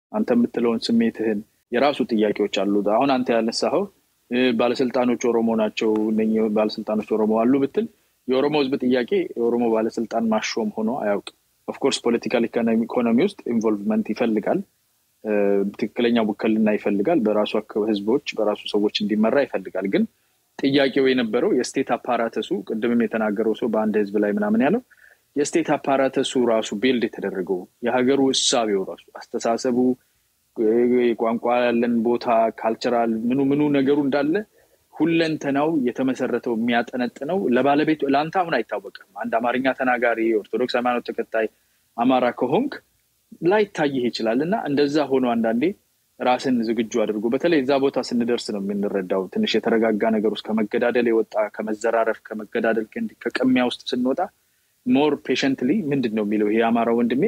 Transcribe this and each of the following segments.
አንተ የምትለውን ስሜትህን የራሱ ጥያቄዎች አሉት። አሁን አንተ ያነሳኸው ባለስልጣኖች ኦሮሞ ናቸው እነኚህ ባለስልጣኖች ኦሮሞ አሉ ብትል የኦሮሞ ህዝብ ጥያቄ የኦሮሞ ባለስልጣን ማሾም ሆኖ አያውቅም። ኦፍኮርስ ፖለቲካል ኢኮኖሚ ውስጥ ኢንቮልቭመንት ይፈልጋል። ትክክለኛ ውክልና ይፈልጋል። በራሱ ህዝቦች በራሱ ሰዎች እንዲመራ ይፈልጋል። ግን ጥያቄው የነበረው የስቴት አፓራተሱ ቅድምም የተናገረው ሰው በአንድ ህዝብ ላይ ምናምን ያለው የስቴት አፓራተሱ ራሱ ቤልድ የተደረገው የሀገሩ እሳቤው ራሱ አስተሳሰቡ፣ ቋንቋ ያለን ቦታ፣ ካልቸራል ምኑ ምኑ ነገሩ እንዳለ ሁለንተናው የተመሰረተው የሚያጠነጥነው ለባለቤቱ ለአንተ አሁን አይታወቅም። አንድ አማርኛ ተናጋሪ ኦርቶዶክስ ሃይማኖት ተከታይ አማራ ከሆንክ ላይታይህ ይችላል እና እንደዛ ሆኖ አንዳንዴ ራስን ዝግጁ አድርጎ በተለይ እዛ ቦታ ስንደርስ ነው የምንረዳው። ትንሽ የተረጋጋ ነገር ውስጥ ከመገዳደል የወጣ ከመዘራረፍ፣ ከመገዳደል ከቅሚያ ውስጥ ስንወጣ ሞር ፔሸንትሊ ምንድን ነው የሚለው ይሄ የአማራ ወንድሜ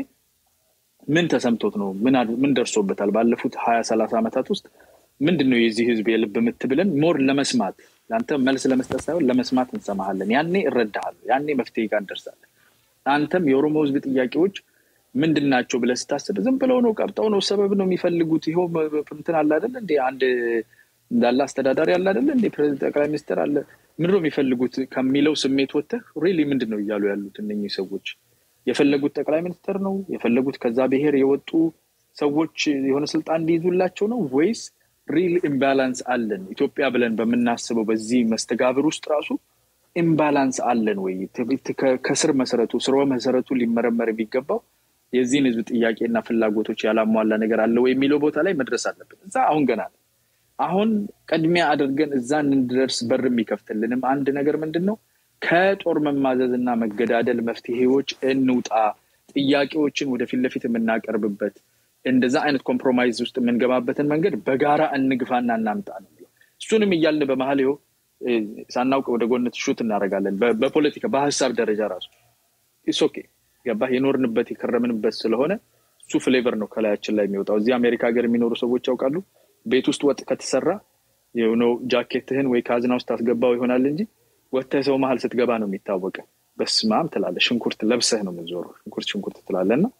ምን ተሰምቶት ነው ምን ደርሶበታል ባለፉት ሀያ ሰላሳ ዓመታት ውስጥ ምንድን ነው የዚህ ህዝብ የልብ ምት ብለን ሞር ለመስማት ለአንተ መልስ ለመስጠት ሳይሆን ለመስማት እንሰማሃለን። ያኔ እረዳሃለሁ። ያኔ መፍትሄ ጋር እንደርሳለን። አንተም የኦሮሞ ህዝብ ጥያቄዎች ምንድን ናቸው ብለህ ስታስብ ዝም ብለው ነው ቀብጠው ነው ሰበብ ነው የሚፈልጉት። ይኸው እንትን አለ አይደለ እንደ አንድ እንዳለ አስተዳዳሪ አለ አይደለ እንደ ጠቅላይ ሚኒስትር አለ ምንድን ነው የሚፈልጉት ከሚለው ስሜት ወጥተህ ሪሊ ምንድን ነው እያሉ ያሉት እነኚህ ሰዎች? የፈለጉት ጠቅላይ ሚኒስትር ነው የፈለጉት ከዛ ብሔር የወጡ ሰዎች የሆነ ስልጣን እንዲይዙላቸው ነው ወይስ ሪል ኢምባላንስ አለን ኢትዮጵያ ብለን በምናስበው በዚህ መስተጋብር ውስጥ ራሱ ኢምባላንስ አለን ወይ? ከስር መሰረቱ ስርወ መሰረቱ ሊመረመር የሚገባው የዚህን ህዝብ ጥያቄና ፍላጎቶች ያላሟላ ነገር አለ ወይ የሚለው ቦታ ላይ መድረስ አለብን። እዛ አሁን ገና ነው። አሁን ቅድሚያ አድርገን እዛ እንድደርስ በር የሚከፍትልንም አንድ ነገር ምንድን ነው? ከጦር መማዘዝ እና መገዳደል መፍትሄዎች እንውጣ። ጥያቄዎችን ወደፊት ለፊት የምናቀርብበት እንደዛ አይነት ኮምፕሮማይዝ ውስጥ የምንገባበትን መንገድ በጋራ እንግፋና እናምጣ ነው። እሱንም እያልን በመሀል ይኸው ሳናውቅ ወደ ጎነት ሹት እናደርጋለን። በፖለቲካ በሀሳብ ደረጃ ራሱ ኢስ ኦኬ ገባህ? የኖርንበት የከረምንበት ስለሆነ እሱ ፍሌቨር ነው ከላያችን ላይ የሚወጣው። እዚህ አሜሪካ ሀገር የሚኖሩ ሰዎች ያውቃሉ። ቤት ውስጥ ወጥ ከተሰራ የሆነው ጃኬትህን ወይ ካዝና ውስጥ ታስገባው ይሆናል እንጂ ወጥተህ ሰው መሀል ስትገባ ነው የሚታወቀ። በስማም ትላለህ። ሽንኩርት ለብሰህ ነው የምትዞረው። ሽንኩርት ሽንኩርት ትላለህ እና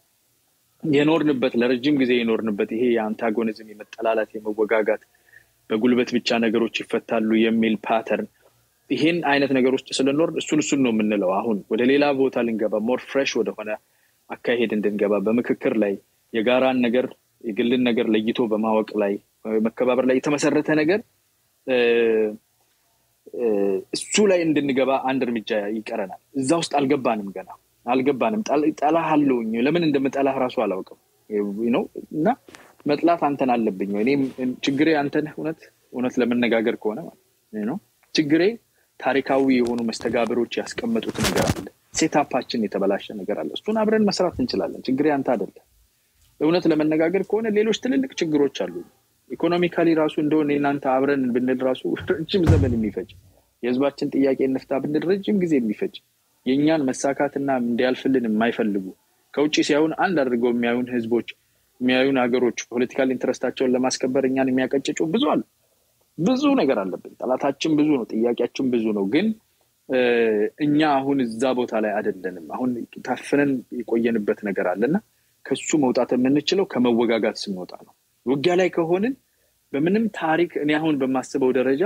የኖርንበት ለረጅም ጊዜ የኖርንበት ይሄ የአንታጎኒዝም የመጠላላት የመወጋጋት በጉልበት ብቻ ነገሮች ይፈታሉ የሚል ፓተርን ይሄን አይነት ነገር ውስጥ ስለኖር እሱን እሱን ነው የምንለው። አሁን ወደ ሌላ ቦታ ልንገባ ሞር ፍሬሽ ወደሆነ አካሄድ እንድንገባ በምክክር ላይ የጋራን ነገር የግልን ነገር ለይቶ በማወቅ ላይ መከባበር ላይ የተመሰረተ ነገር እሱ ላይ እንድንገባ አንድ እርምጃ ይቀረናል። እዛ ውስጥ አልገባንም፣ ገና አልገባንም። ጠላህ አለውኝ ለምን እንደምጠላህ ራሱ አላውቅም ነው እና መጥላት አንተን አለብኝ እኔም ችግሬ አንተን እውነት እውነት ለመነጋገር ከሆነ ማለት ነው ችግሬ ታሪካዊ የሆኑ መስተጋብሮች ያስቀመጡት ነገር አለ። ሴታፓችን የተበላሸ ነገር አለ። እሱን አብረን መስራት እንችላለን። ችግሬ አንተ አይደለም። እውነት ለመነጋገር ከሆነ ሌሎች ትልልቅ ችግሮች አሉ። ኢኮኖሚካሊ ራሱ እንደሆነ እናንተ አብረን ብንል ራሱ ረጅም ዘመን የሚፈጅ የህዝባችን ጥያቄ እንፍታ ብንል ረጅም ጊዜ የሚፈጅ የእኛን መሳካትና እንዲያልፍልን የማይፈልጉ ከውጭ ሲያዩን አንድ አድርገው የሚያዩን ህዝቦች የሚያዩን ሀገሮች ፖለቲካል ኢንትረስታቸውን ለማስከበር እኛን የሚያቀጭጩ ብዙ አሉ። ብዙ ነገር አለብን። ጠላታችን ብዙ ነው። ጥያቄያችን ብዙ ነው። ግን እኛ አሁን እዛ ቦታ ላይ አይደለንም። አሁን ታፍነን የቆየንበት ነገር አለና ከሱ መውጣት የምንችለው ከመወጋጋት ስንወጣ ነው። ውጊያ ላይ ከሆንን በምንም ታሪክ እኔ አሁን በማስበው ደረጃ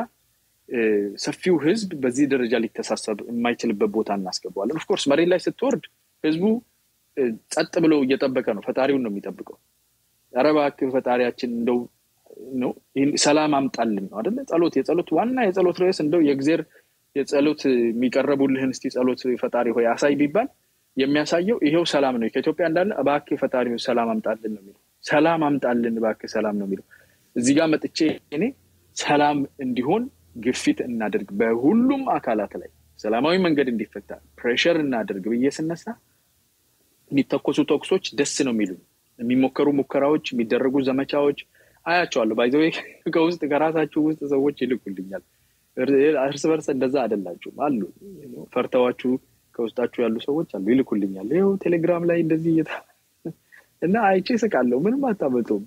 ሰፊው ህዝብ በዚህ ደረጃ ሊተሳሰብ የማይችልበት ቦታ እናስገባዋለን። ኦፍኮርስ መሬት ላይ ስትወርድ ህዝቡ ጸጥ ብሎ እየጠበቀ ነው። ፈጣሪውን ነው የሚጠብቀው። ኧረ እባክህ ፈጣሪያችን እንደው ነው ሰላም አምጣልን ነው አደለ? ጸሎት የጸሎት ዋና የጸሎት ርዕስ እንደው የእግዜር የጸሎት የሚቀረቡልህን እስቲ ጸሎት ፈጣሪ ሆይ አሳይ ቢባል የሚያሳየው ይሄው ሰላም ነው። ከኢትዮጵያ እንዳለ እባክህ ፈጣሪ ሆይ ሰላም አምጣልን ነው የሚለው። ሰላም አምጣልን እባክህ ሰላም ነው የሚለው። እዚህ ጋር መጥቼ እኔ ሰላም እንዲሆን ግፊት እናደርግ፣ በሁሉም አካላት ላይ ሰላማዊ መንገድ እንዲፈታ ፕሬሸር እናደርግ ብዬ ስነሳ የሚተኮሱ ተኩሶች ደስ ነው የሚሉ የሚሞከሩ ሙከራዎች፣ የሚደረጉ ዘመቻዎች አያቸዋለሁ። ባይዘ ከውስጥ ከራሳችሁ ውስጥ ሰዎች ይልኩልኛል። እርስ በርስ እንደዛ አይደላችሁም አሉ ፈርተዋችሁ ከውስጣችሁ ያሉ ሰዎች አሉ ይልኩልኛል። ይኸው ቴሌግራም ላይ እንደዚህ እየታ እና አይቼ ስቃለሁ። ምንም አታመጡም።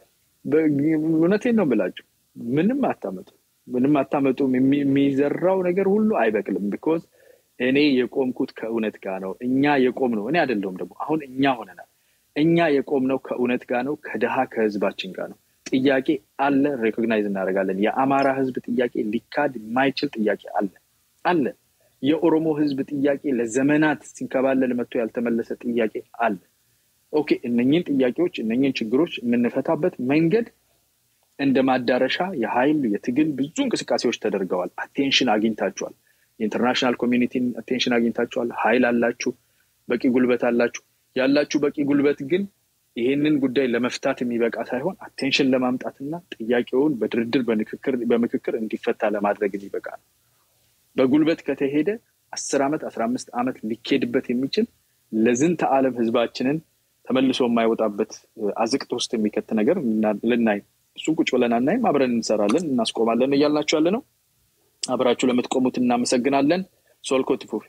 እውነቴን ነው የምላችሁ። ምንም አታመጡም። ምንም አታመጡም። የሚዘራው ነገር ሁሉ አይበቅልም። ቢኮዝ እኔ የቆምኩት ከእውነት ጋር ነው። እኛ የቆም ነው እኔ አይደለሁም ደግሞ አሁን እኛ ሆነናል። እኛ የቆምነው ከእውነት ጋር ነው፣ ከድሃ ከህዝባችን ጋር ነው። ጥያቄ አለ፣ ሬኮግናይዝ እናደርጋለን። የአማራ ህዝብ ጥያቄ ሊካድ የማይችል ጥያቄ አለ አለ። የኦሮሞ ህዝብ ጥያቄ ለዘመናት ሲንከባለል መጥቶ ያልተመለሰ ጥያቄ አለ። ኦኬ፣ እነኝን ጥያቄዎች እነኝን ችግሮች የምንፈታበት መንገድ እንደ ማዳረሻ የኃይል የትግል ብዙ እንቅስቃሴዎች ተደርገዋል። አቴንሽን አግኝታችኋል። የኢንተርናሽናል ኮሚኒቲን አቴንሽን አግኝታችኋል። ኃይል አላችሁ፣ በቂ ጉልበት አላችሁ። ያላችሁ በቂ ጉልበት ግን ይህንን ጉዳይ ለመፍታት የሚበቃ ሳይሆን አቴንሽን ለማምጣትና ጥያቄውን በድርድር በምክክር እንዲፈታ ለማድረግ የሚበቃ ነው። በጉልበት ከተሄደ አስር ዓመት አስራ አምስት ዓመት ሊኬድበት የሚችል ለዝንተ ዓለም ህዝባችንን ተመልሶ የማይወጣበት አዝቅት ውስጥ የሚከት ነገር ልናይ እሱን ቁጭ ብለን አናይም። አብረን እንሰራለን፣ እናስቆማለን እያልናችሁ ያለ ነው። አብራችሁ ለምትቆሙት እናመሰግናለን። ሶልኮ ትፉፍ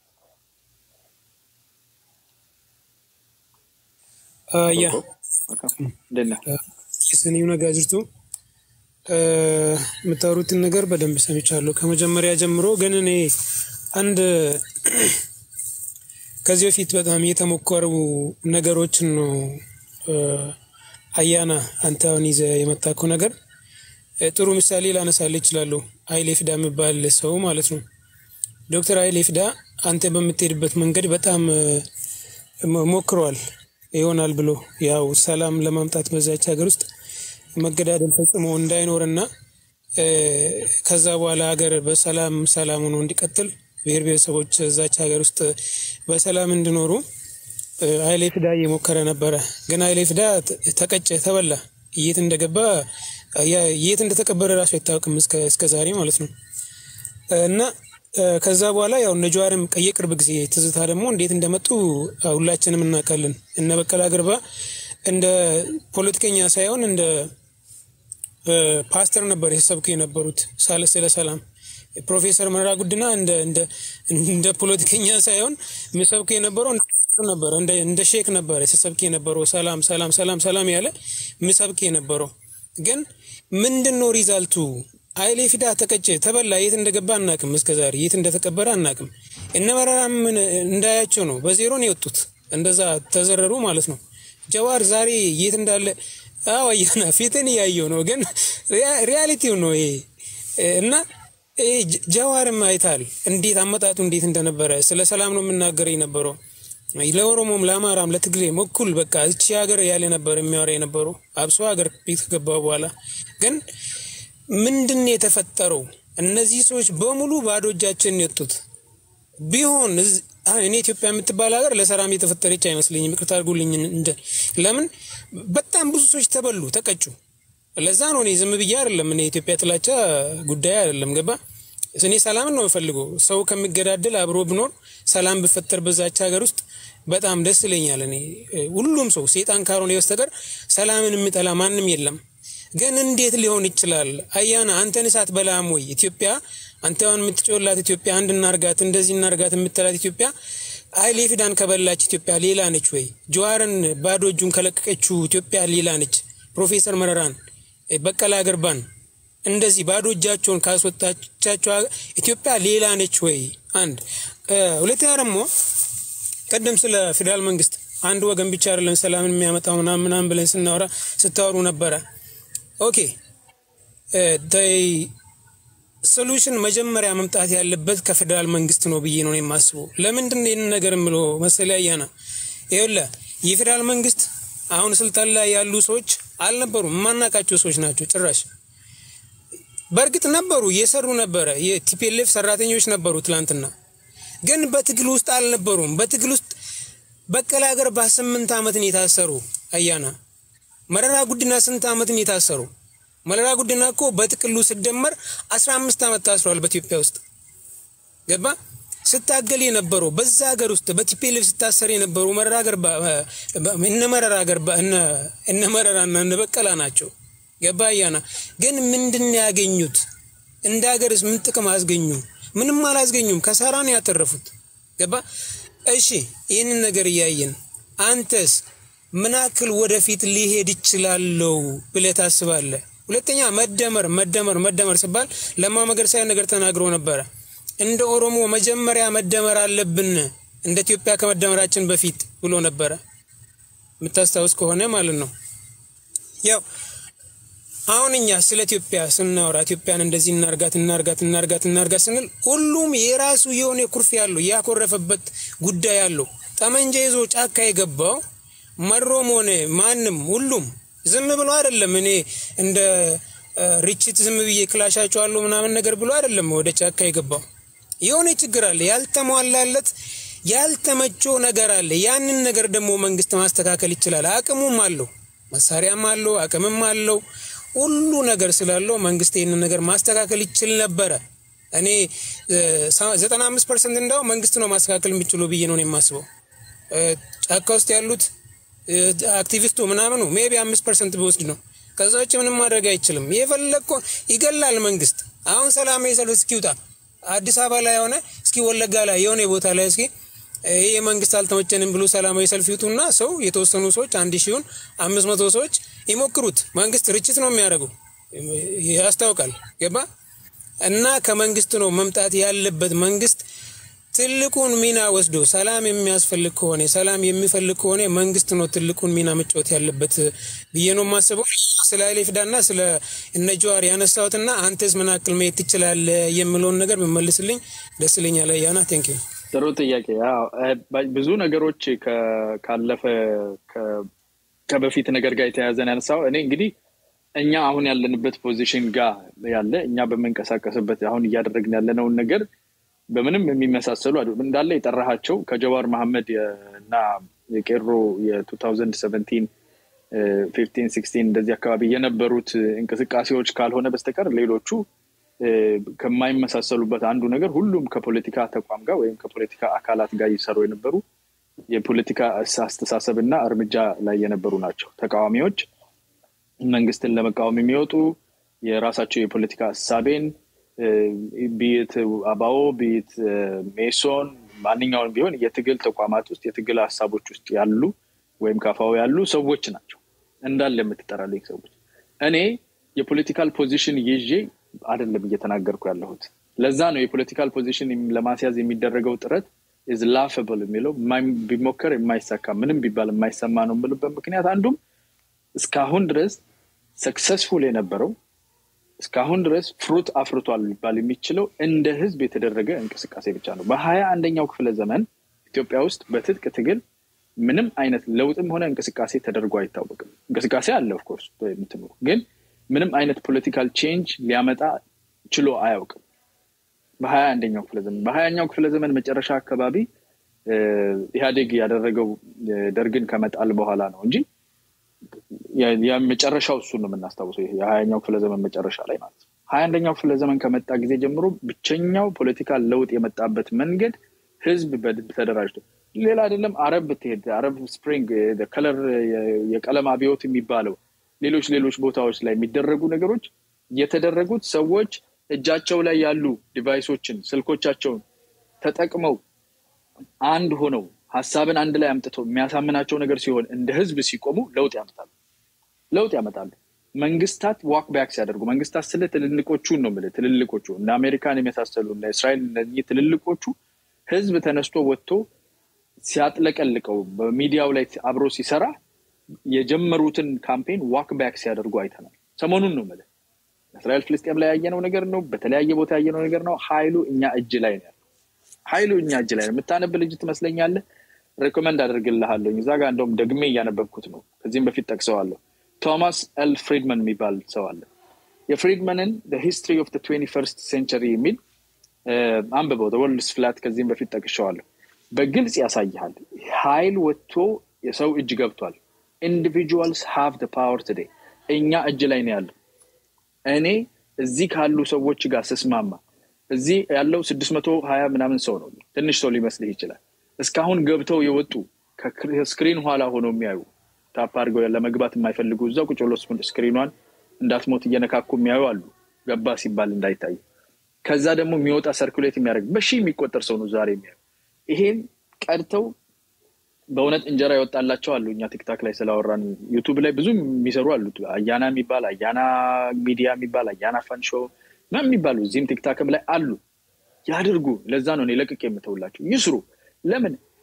ያ ስኒው ነጋ ጅርቱ የምታወሩትን ነገር በደንብ ሰምቻለሁ ከመጀመሪያ ጀምሮ። ግን እኔ አንድ ከዚህ በፊት በጣም የተሞከሩ ነገሮችን ነው አያና አንተ አሁን ይዘህ የመጣከው ነገር ጥሩ ምሳሌ ላነሳልህ እችላለሁ። ኃይሌ ፍዳ የሚባል ሰው ማለት ነው። ዶክተር ኃይሌ ፍዳ አንተ በምትሄድበት መንገድ በጣም ሞክረዋል ይሆናል ብሎ ያው ሰላም ለማምጣት በዛች ሀገር ውስጥ መገዳደል ፈጽሞ እንዳይኖርና ከዛ በኋላ ሀገር በሰላም ሰላም ሆኖ እንዲቀጥል ብሔር ብሔረሰቦች እዛች ሀገር ውስጥ በሰላም እንዲኖሩ ኃይሌ ፍዳ እየሞከረ ነበረ። ግን ኃይሌ ፍዳ ተቀጨ፣ ተበላ። የት እንደገባ የት እንደተቀበረ ራሱ አይታወቅም እስከ ዛሬ ማለት ነው። እና ከዛ በኋላ ያው እነ ጀዋርም የቅርብ ጊዜ ትዝታ ደግሞ እንዴት እንደመጡ ሁላችንም እናውቃለን። እነ በቀለ ገርባ እንደ ፖለቲከኛ ሳይሆን እንደ ፓስተር ነበር የተሰብኩ የነበሩት ሳለ ስለ ሰላም ፕሮፌሰር መረራ ጉድና እንደ ፖለቲከኛ ሳይሆን የሚሰብኩ የነበረው ነበረ እንደ ሼክ ነበረ ሲሰብክ የነበረው ሰላም ሰላም ሰላም ሰላም ያለ ምሰብክ የነበረው ግን ምንድን ነው ሪዛልቱ? ኃይሌ ፊዳ ተቀጨ፣ ተበላ። የት እንደገባ አናቅም። እስከዛሬ የት እንደተቀበረ አናቅም። እነ መረራም እንዳያቸው ነው በዜሮ ነው የወጡት። እንደዛ ተዘረሩ ማለት ነው። ጀዋር ዛሬ የት እንዳለ አዋያና ፊትን እያየው ነው፣ ግን ሪያሊቲው ነው ይሄ እና ጀዋርም አይታል እንዴት አመጣጡ እንዴት እንደነበረ ስለ ሰላም ነው የምናገር የነበረው ለኦሮሞም ለአማራም ለትግሬም እኩል በቃ እቺ ሀገር ያለ ነበር የሚያወራ የነበረው አብሶ ሀገር ቤት ከገባ በኋላ ግን ምንድን የተፈጠረው? እነዚህ ሰዎች በሙሉ ባዶ እጃችን የወጡት ቢሆን እኔ ኢትዮጵያ የምትባል ሀገር ለሰላም የተፈጠረች አይመስለኝም። ይቅርታ አድርጉልኝ። እንደ ለምን በጣም ብዙ ሰዎች ተበሉ፣ ተቀጩ። ለዛ ነው እኔ ዝም ብዬ አይደለም። እኔ የኢትዮጵያ ጥላቻ ጉዳይ አይደለም። ገባ እኔ ሰላምን ነው የምፈልገው። ሰው ከሚገዳደል አብሮ ብኖር ሰላም ብፈጠር በዛች ሀገር ውስጥ በጣም ደስ ይለኛል። እኔ ሁሉም ሰው ሴጣን ካልሆነ በስተቀር ሰላምን የሚጠላ ማንም የለም። ግን እንዴት ሊሆን ይችላል? አያና አንተን እሳት በላም ወይ ኢትዮጵያ አንተ አሁን የምትጮላት ኢትዮጵያ አንድ እናርጋት እንደዚህ እናርጋት የምትላት ኢትዮጵያ ኃይሌ ፊዳን ከበላች ኢትዮጵያ ሌላ ነች ወይ? ጀዋርን ባዶ እጁን ከለቀቀችው ኢትዮጵያ ሌላ ነች? ፕሮፌሰር መረራን በቀላ ገርባን እንደዚህ ባዶ እጃቸውን ካስወጣቻቸው ኢትዮጵያ ሌላ ነች ወይ? አንድ ሁለተኛ ደግሞ ቀደም ስለ ፌዴራል መንግስት አንድ ወገን ብቻ አይደለም ሰላምን የሚያመጣው ምናምን ምናምን ብለን ስናወራ ስታወሩ ነበረ። ኦኬ ሶሉሽን መጀመሪያ መምጣት ያለበት ከፌዴራል መንግስት ነው ብዬ ነው የማስበው። ለምንድን ነው ይህንን ነገር የምለው መሰለህ አያና ይኸውልህ የፌዴራል መንግስት አሁን ስልጣን ላይ ያሉ ሰዎች አልነበሩም፣ የማናውቃቸው ሰዎች ናቸው ጭራሽ በእርግጥ ነበሩ፣ እየሰሩ ነበረ። የቲፒኤልኤፍ ሰራተኞች ነበሩ ትላንትና፣ ግን በትግል ውስጥ አልነበሩም። በትግል ውስጥ በቀለ ገርባ ስምንት ዓመትን የታሰሩ አያና፣ መረራ ጉዲና ስንት ዓመትን የታሰሩ መረራ ጉዲና እኮ በጥቅሉ ስደመር አስራ አምስት ዓመት ታስሯል በኢትዮጵያ ውስጥ ገባ። ስታገል የነበረው በዛ ሀገር ውስጥ በቲፒኤልኤፍ ስታሰር የነበሩ መረራ ገርባ እነ መረራ ገርባ እነ መረራና እነ በቀላ ናቸው። ገባ አያና። ግን ምንድን ያገኙት? እንደ ሀገርስ ምን ጥቅም አስገኙ? ምንም አላስገኙም። ከሰራን ያተረፉት። ገባ። እሺ ይህንን ነገር እያየን አንተስ ምን ያክል ወደፊት ሊሄድ ይችላለው ብለህ ታስባለህ? ሁለተኛ መደመር መደመር መደመር ሲባል ለማ መገርሳ ነገር ተናግሮ ነበረ። እንደ ኦሮሞ መጀመሪያ መደመር አለብን እንደ ኢትዮጵያ ከመደመራችን በፊት ብሎ ነበረ። የምታስታውስ ከሆነ ማለት ነው። ያው አሁን እኛ ስለ ኢትዮጵያ ስናወራ ኢትዮጵያን እንደዚህ እናርጋት እናርጋት እናርጋት እናርጋት ስንል ሁሉም የራሱ የሆነ ኩርፊያ አለው፣ ያኮረፈበት ጉዳይ አለው። ጠመንጃ ይዞ ጫካ የገባው መሮም ሆነ ማንም ሁሉም ዝም ብሎ አይደለም። እኔ እንደ ርችት ዝም ብዬ ክላሻቸዋለሁ ምናምን ነገር ብሎ አይደለም ወደ ጫካ የገባው። የሆነ ችግር አለ፣ ያልተሟላለት ያልተመቸው ነገር አለ። ያንን ነገር ደግሞ መንግስት ማስተካከል ይችላል። አቅሙም አለው፣ መሳሪያም አለው፣ አቅምም አለው። ሁሉ ነገር ስላለው መንግስት ይህንን ነገር ማስተካከል ይችል ነበረ። እኔ ዘጠና አምስት ፐርሰንት እንዳው መንግስት ነው ማስተካከል የሚችሉ ብዬ ነው የማስበው። ጫካ ውስጥ ያሉት አክቲቪስቱ ምናምኑ ሜቢ አምስት ፐርሰንት ቢወስድ ነው። ከዛ ውጭ ምንም ማድረግ አይችልም። የፈለግኮ ይገላል መንግስት። አሁን ሰላማዊ ሰልፍ እስኪውጣ አዲስ አበባ ላይ የሆነ እስኪ ወለጋ ላይ የሆነ ቦታ ላይ እስኪ ይህ መንግስት አልተመቸንም ብሎ ሰላማዊ ሰልፍ ይውጡና ሰው የተወሰኑ ሰዎች አንድ ሺውን አምስት መቶ ሰዎች ይሞክሩት። መንግስት ርችት ነው የሚያደርገው ያስታውቃል። ገባ እና ከመንግስት ነው መምጣት ያለበት። መንግስት ትልቁን ሚና ወስዶ ሰላም የሚያስፈልግ ከሆነ ሰላም የሚፈልግ ከሆነ መንግስት ነው ትልቁን ሚና መጫወት ያለበት ብዬ ነው የማስበው። ስለ ኃይሌ ፊዳና ስለ እነ ጀዋር ያነሳሁትና አንተስ ምን ያክል መሄድ ትችላለህ የሚለውን ነገር ብመልስልኝ ደስ ይለኛል። ያና ቴንክ ዩ። ጥሩ ጥያቄ። ብዙ ነገሮች ካለፈ ከበፊት ነገር ጋር የተያያዘን ያነሳው እኔ እንግዲህ እኛ አሁን ያለንበት ፖዚሽን ጋር ያለ እኛ በምንቀሳቀስበት አሁን እያደረግን ያለነውን ነገር በምንም የሚመሳሰሉ እንዳለ የጠራሃቸው ከጀዋር መሐመድ እና የቄሮ የ2017 ፊፍቲን ሲክስቲን እንደዚህ አካባቢ የነበሩት እንቅስቃሴዎች ካልሆነ በስተቀር ሌሎቹ ከማይመሳሰሉበት አንዱ ነገር ሁሉም ከፖለቲካ ተቋም ጋር ወይም ከፖለቲካ አካላት ጋር ይሰሩ የነበሩ የፖለቲካ አስተሳሰብ እና እርምጃ ላይ የነበሩ ናቸው። ተቃዋሚዎች መንግስትን ለመቃወም የሚወጡ የራሳቸው የፖለቲካ እሳቤን ቢት አባኦ ቢት ሜሶን ማንኛውን ቢሆን የትግል ተቋማት ውስጥ የትግል ሀሳቦች ውስጥ ያሉ ወይም ካፋው ያሉ ሰዎች ናቸው እንዳለ የምትጠራልኝ ሰዎች። እኔ የፖለቲካል ፖዚሽን ይዤ አይደለም እየተናገርኩ ያለሁት። ለዛ ነው የፖለቲካል ፖዚሽን ለማስያዝ የሚደረገው ጥረት ኢዝ ላፈብል የሚለው ቢሞከር የማይሳካ ምንም ቢባል የማይሰማ ነው የምልበት ምክንያት አንዱም እስካሁን ድረስ ሰክሰስፉል የነበረው እስካሁን ድረስ ፍሩት አፍርቷል ሊባል የሚችለው እንደ ህዝብ የተደረገ እንቅስቃሴ ብቻ ነው። በሀያ አንደኛው ክፍለ ዘመን ኢትዮጵያ ውስጥ በትጥቅ ትግል ምንም አይነት ለውጥም ሆነ እንቅስቃሴ ተደርጎ አይታወቅም። እንቅስቃሴ አለ ኦፍኮርስ የምትኖሩ ግን ምንም አይነት ፖለቲካል ቼንጅ ሊያመጣ ችሎ አያውቅም። በሀያ አንደኛው ክፍለ ዘመን በሀያኛው ክፍለ ዘመን መጨረሻ አካባቢ ኢህአዴግ ያደረገው ደርግን ከመጣል በኋላ ነው እንጂ መጨረሻው እሱን ነው የምናስታውሰው። የሀያኛው ክፍለ ዘመን መጨረሻ ላይ ማለት ነው። ሀያ አንደኛው ክፍለ ዘመን ከመጣ ጊዜ ጀምሮ ብቸኛው ፖለቲካል ለውጥ የመጣበት መንገድ ህዝብ ተደራጅቶ ሌላ አይደለም። አረብ ብትሄድ አረብ ስፕሪንግ ከለር የቀለም አብዮት የሚባለው ሌሎች ሌሎች ቦታዎች ላይ የሚደረጉ ነገሮች የተደረጉት ሰዎች እጃቸው ላይ ያሉ ዲቫይሶችን ስልኮቻቸውን ተጠቅመው አንድ ሆነው ሀሳብን አንድ ላይ አምጥተው የሚያሳምናቸው ነገር ሲሆን እንደ ህዝብ ሲቆሙ ለውጥ ያመጣሉ ለውጥ ያመጣሉ። መንግስታት ዋክ ባክ ሲያደርጉ መንግስታት ስለ ትልልቆቹን ነው የምልህ ትልልቆቹ እንደ አሜሪካን የመሳሰሉ እንደ እስራኤል እነዚህ ትልልቆቹ ህዝብ ተነስቶ ወጥቶ ሲያጥለቀልቀው በሚዲያው ላይ አብሮ ሲሰራ የጀመሩትን ካምፔን ዋክ ባክ ሲያደርጉ አይተናል። ሰሞኑን ነው የምልህ እስራኤል ፍልስጤም ላይ ያየነው ነገር ነው። በተለያየ ቦታ ያየነው ነገር ነው። ሀይሉ እኛ እጅ ላይ ነው ያለው። ሀይሉ እኛ እጅ ላይ ነው። የምታነብ ልጅ ትመስለኛለህ። ሬኮመንድ አደርግልሃለሁ። እዛ ጋር እንደውም ደግሜ እያነበብኩት ነው። ከዚህም በፊት ጠቅሰዋለሁ። ቶማስ ኤል ፍሪድመን የሚባል ሰው አለ። የፍሪድመንን ሂስትሪ ኦፍ ትዌንቲ ፈርስት ሴንቸሪ የሚል አንብበው ወርልድስ ፍላት ከዚህም በፊት ጠቅሸዋለሁ። በግልጽ ያሳይሃል። ሀይል ወጥቶ የሰው እጅ ገብቷል። ኢንዲቪጁዋልስ ሃቭ ፓወር ቱዴይ እኛ እጅ ላይ ነው ያለው። እኔ እዚህ ካሉ ሰዎች ጋር ስስማማ እዚህ ያለው ስድስት መቶ ሀያ ምናምን ሰው ነው። ትንሽ ሰው ሊመስልህ ይችላል። እስካሁን ገብተው የወጡ ከስክሪን ኋላ ሆነው የሚያዩ ታፕ አድርገው ለመግባት የማይፈልጉ እዛ ቁጭ ብሎ ስክሪኗን እንዳትሞት እየነካኩ የሚያዩ አሉ። ገባ ሲባል እንዳይታይ። ከዛ ደግሞ የሚወጣ ሰርኩሌት የሚያደርግ በሺህ የሚቆጠር ሰው ነው ዛሬ የሚያዩ። ይሄን ቀድተው በእውነት እንጀራ ይወጣላቸው አሉ። እኛ ቲክታክ ላይ ስላወራን ዩቱብ ላይ ብዙ የሚሰሩ አሉ። አያና የሚባል አያና ሚዲያ የሚባል አያና ፋን ሾው ምናምን የሚባሉ እዚህም ቲክታክም ላይ አሉ። ያድርጉ። ለዛ ነው እኔ ለቅቄ የምተውላቸው። ይስሩ። ለምን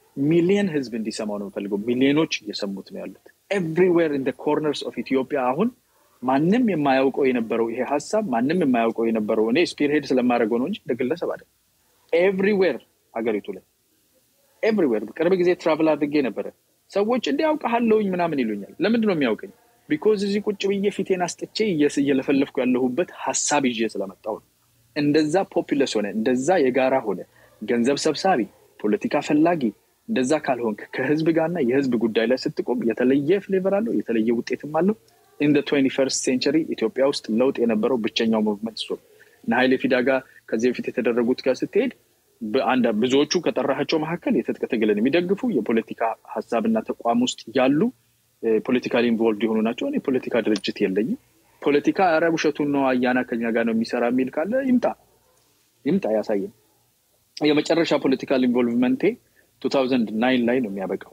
ሚሊየን ህዝብ እንዲሰማው ነው የምፈልገው። ሚሊዮኖች እየሰሙት ነው ያሉት። ኤቭሪዌር ኢን ኮርነርስ ኦፍ ኢትዮጵያ አሁን ማንም የማያውቀው የነበረው ይሄ ሀሳብ ማንም የማያውቀው የነበረው እኔ ስፒርሄድ ስለማድረገው ነው እንጂ እንደ ግለሰብ አይደለም። ኤቭሪዌር ሀገሪቱ ላይ ኤቭሪዌር። ቅርብ ጊዜ ትራቭል አድርጌ ነበረ። ሰዎች እንዲ ያውቀሃለሁኝ ምናምን ይሉኛል። ለምንድን ነው የሚያውቀኝ? ቢኮዝ እዚህ ቁጭ ብዬ ፊቴን አስጥቼ እየለፈለፍኩ ያለሁበት ሀሳብ ይዤ ስለመጣው ነው። እንደዛ ፖፑለስ ሆነ፣ እንደዛ የጋራ ሆነ፣ ገንዘብ ሰብሳቢ፣ ፖለቲካ ፈላጊ እንደዛ ካልሆንክ ከህዝብ ጋርና የህዝብ ጉዳይ ላይ ስትቆም የተለየ ፍሌቨር አለው፣ የተለየ ውጤትም አለው። ኢን ትዌንቲ ፈርስት ሴንቸሪ ኢትዮጵያ ውስጥ ለውጥ የነበረው ብቸኛው ሙቭመንት እሱ እና ሀይሌ ፊዳ ጋር ከዚህ በፊት የተደረጉት ጋር ስትሄድ ብዙዎቹ ከጠራሃቸው መካከል የትጥቅ ትግልን የሚደግፉ የፖለቲካ ሀሳብና ተቋም ውስጥ ያሉ ፖለቲካሊ ኢንቮልቭድ የሆኑ ናቸው። እኔ ፖለቲካ ድርጅት የለኝም። ፖለቲካ ኧረ ውሸቱን ነው አያና ከኛ ጋር ነው የሚሰራ የሚል ካለ ይምጣ ይምጣ ያሳየን። የመጨረሻ ፖለቲካል ኢንቮልቭመንቴ ቱ ታውዘንድ ናይን ላይ ነው የሚያበቃው።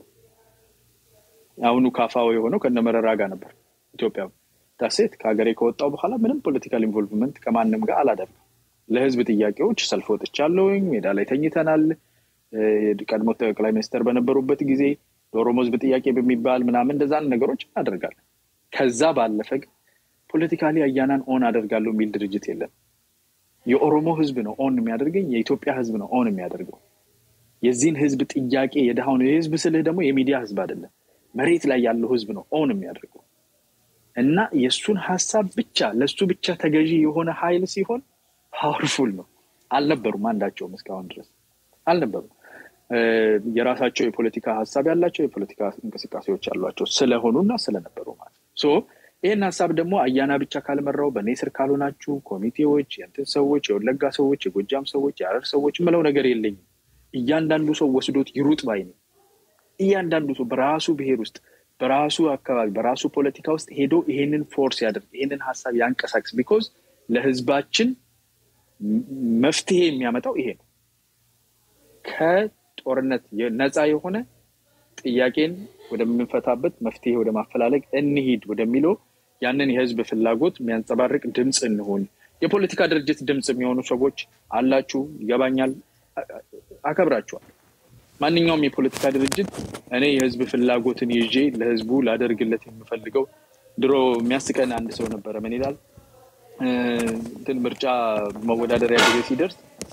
አሁኑ ካፋው የሆነው ከነመረራ ጋር ነበር ኢትዮጵያ ዳሴት ከሀገሬ ከወጣው በኋላ ምንም ፖለቲካል ኢንቮልቭመንት ከማንም ጋር አላደርግም። ለህዝብ ጥያቄዎች ሰልፍ ወጥቻለሁኝ። ሜዳ ላይ ተኝተናል። ቀድሞ ጠቅላይ ሚኒስትር በነበሩበት ጊዜ የኦሮሞ ህዝብ ጥያቄ በሚባል ምናምን እንደዛን ነገሮች እናደርጋለን። ከዛ ባለፈ ግን ፖለቲካሊ አያናን ኦን አደርጋለሁ የሚል ድርጅት የለም። የኦሮሞ ህዝብ ነው ኦን የሚያደርገኝ፣ የኢትዮጵያ ህዝብ ነው ኦን የሚያደርገው። የዚህን ህዝብ ጥያቄ የድሃውን የህዝብ ስልህ ደግሞ የሚዲያ ህዝብ አይደለም፣ መሬት ላይ ያለው ህዝብ ነው ኦን የሚያደርገው እና የእሱን ሀሳብ ብቻ ለእሱ ብቻ ተገዢ የሆነ ሀይል ሲሆን ፓወርፉል ነው። አልነበሩም፣ አንዳቸውም እስካሁን ድረስ አልነበሩም። የራሳቸው የፖለቲካ ሀሳብ ያላቸው የፖለቲካ እንቅስቃሴዎች ያሏቸው ስለሆኑ እና ስለነበሩ ማለት ነው። ይህን ሀሳብ ደግሞ አያና ብቻ ካልመራው በእኔ ስር ካልሆናችሁ ኮሚቴዎች፣ የእንትን ሰዎች፣ የወለጋ ሰዎች፣ የጎጃም ሰዎች፣ የሀረር ሰዎች የምለው ነገር የለኝም። እያንዳንዱ ሰው ወስዶት ይሩጥ ባይ ነው። እያንዳንዱ ሰው በራሱ ብሔር ውስጥ በራሱ አካባቢ በራሱ ፖለቲካ ውስጥ ሄዶ ይሄንን ፎርስ ያደርግ ይሄንን ሀሳብ ያንቀሳቅስ። ቢኮዝ ለህዝባችን መፍትሄ የሚያመጣው ይሄ ነው። ከጦርነት ነፃ የሆነ ጥያቄን ወደምንፈታበት መፍትሄ ወደ ማፈላለግ እንሂድ ወደሚለው ያንን የህዝብ ፍላጎት የሚያንጸባርቅ ድምፅ እንሆን። የፖለቲካ ድርጅት ድምፅ የሚሆኑ ሰዎች አላችሁ፣ ይገባኛል፣ አከብራችኋል። ማንኛውም የፖለቲካ ድርጅት እኔ የህዝብ ፍላጎትን ይዤ ለህዝቡ ላደርግለት የምፈልገው ድሮ የሚያስቀን አንድ ሰው ነበረ። ምን ይላል እንትን ምርጫ መወዳደሪያ ጊዜ ሲደርስ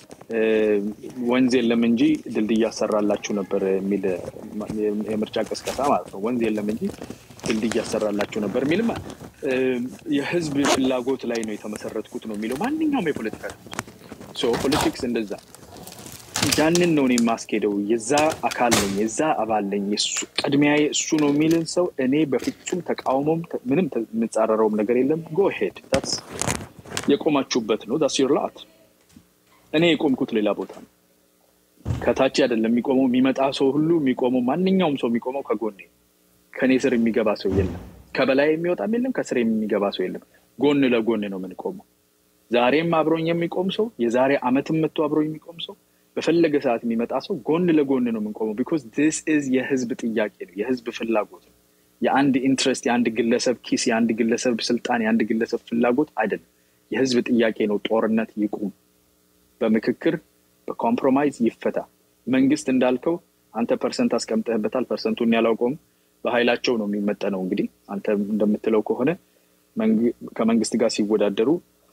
ወንዝ የለም እንጂ ድልድይ ያሰራላችሁ ነበር የሚል የምርጫ ቅስቀሳ ማለት ነው። ወንዝ የለም እንጂ ድልድይ ያሰራላችሁ ነበር የሚልም የህዝብ ፍላጎት ላይ ነው የተመሰረትኩት ነው የሚለው ማንኛውም የፖለቲካ ፖለቲክስ እንደዛ ያንን ነው እኔ የማስኬደው። የዛ አካል ነኝ፣ የዛ አባል ነኝ፣ ቅድሚያ እሱ ነው የሚልን ሰው እኔ በፍጹም ተቃውሞም ምንም የምጻረረውም ነገር የለም። ጎ ሄድ የቆማችሁበት ነው ዳስ ዮር ላት። እኔ የቆምኩት ሌላ ቦታ ነው። ከታች አይደለም የሚቆመው። የሚመጣ ሰው ሁሉ የሚቆመው ማንኛውም ሰው የሚቆመው ከጎኔ ከእኔ ስር የሚገባ ሰው የለም። ከበላይ የሚወጣም የለም፣ ከስር የሚገባ ሰው የለም። ጎን ለጎን ነው የምንቆመው። ዛሬም አብሮኝ የሚቆም ሰው፣ የዛሬ አመትም መጥቶ አብሮኝ የሚቆም ሰው በፈለገ ሰዓት የሚመጣ ሰው ጎን ለጎን ነው የምንቆመው። ቢኮዝ ዲስ ኢዝ የህዝብ ጥያቄ ነው፣ የህዝብ ፍላጎት ነው። የአንድ ኢንትረስት፣ የአንድ ግለሰብ ኪስ፣ የአንድ ግለሰብ ስልጣን፣ የአንድ ግለሰብ ፍላጎት አይደለም። የህዝብ ጥያቄ ነው። ጦርነት ይቁም፣ በምክክር በኮምፕሮማይዝ ይፈታ። መንግስት እንዳልከው አንተ ፐርሰንት አስቀምጠህበታል። ፐርሰንቱን ያላውቀውም በኃይላቸው ነው የሚመጠነው። እንግዲህ አንተ እንደምትለው ከሆነ ከመንግስት ጋር ሲወዳደሩ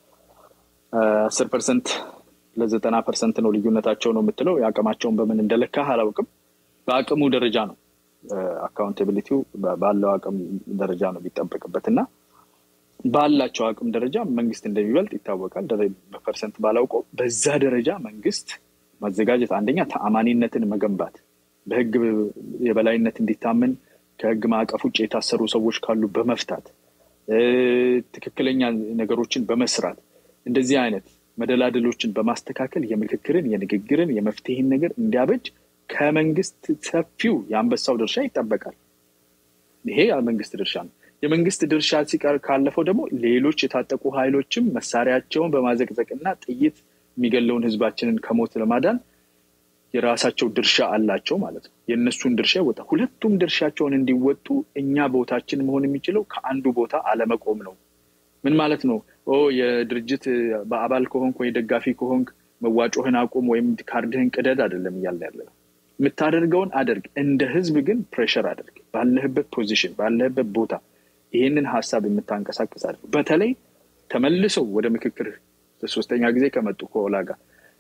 አስር ፐርሰንት ለዘጠና ፐርሰንት ነው ልዩነታቸው ነው የምትለው። የአቅማቸውን በምን እንደለካህ አላውቅም። በአቅሙ ደረጃ ነው አካውንታቢሊቲው ባለው አቅም ደረጃ ነው የሚጠበቅበት እና ባላቸው አቅም ደረጃ መንግስት እንደሚበልጥ ይታወቃል። በፐርሰንት ባላውቀው በዛ ደረጃ መንግስት ማዘጋጀት አንደኛ ተአማኒነትን መገንባት፣ በህግ የበላይነት እንዲታመን ከህግ ማዕቀፍ ውጭ የታሰሩ ሰዎች ካሉ በመፍታት ትክክለኛ ነገሮችን በመስራት እንደዚህ አይነት መደላደሎችን በማስተካከል የምክክርን፣ የንግግርን፣ የመፍትሄን ነገር እንዲያበጅ ከመንግስት ሰፊው የአንበሳው ድርሻ ይጠበቃል። ይሄ የመንግስት ድርሻ ነው። የመንግስት ድርሻ ሲቀር ካለፈው ደግሞ ሌሎች የታጠቁ ኃይሎችም መሳሪያቸውን በማዘቅዘቅና ጥይት የሚገለውን ህዝባችንን ከሞት ለማዳን የራሳቸው ድርሻ አላቸው ማለት ነው። የእነሱን ድርሻ ይወጣ። ሁለቱም ድርሻቸውን እንዲወጡ እኛ ቦታችን መሆን የሚችለው ከአንዱ ቦታ አለመቆም ነው። ምን ማለት ነው? የድርጅት በአባል ከሆንክ ወይ ደጋፊ ከሆንክ መዋጮህን አቁም ወይም ካርድህን ቅደድ አይደለም እያለ ያለ ነው። የምታደርገውን አድርግ። እንደ ህዝብ ግን ፕሬሸር አድርግ። ባለህበት ፖዚሽን፣ ባለህበት ቦታ ይህንን ሀሳብ የምታንቀሳቀስ አድርግ። በተለይ ተመልሰው ወደ ምክክር ሶስተኛ ጊዜ ከመጡ ከኦላ ጋር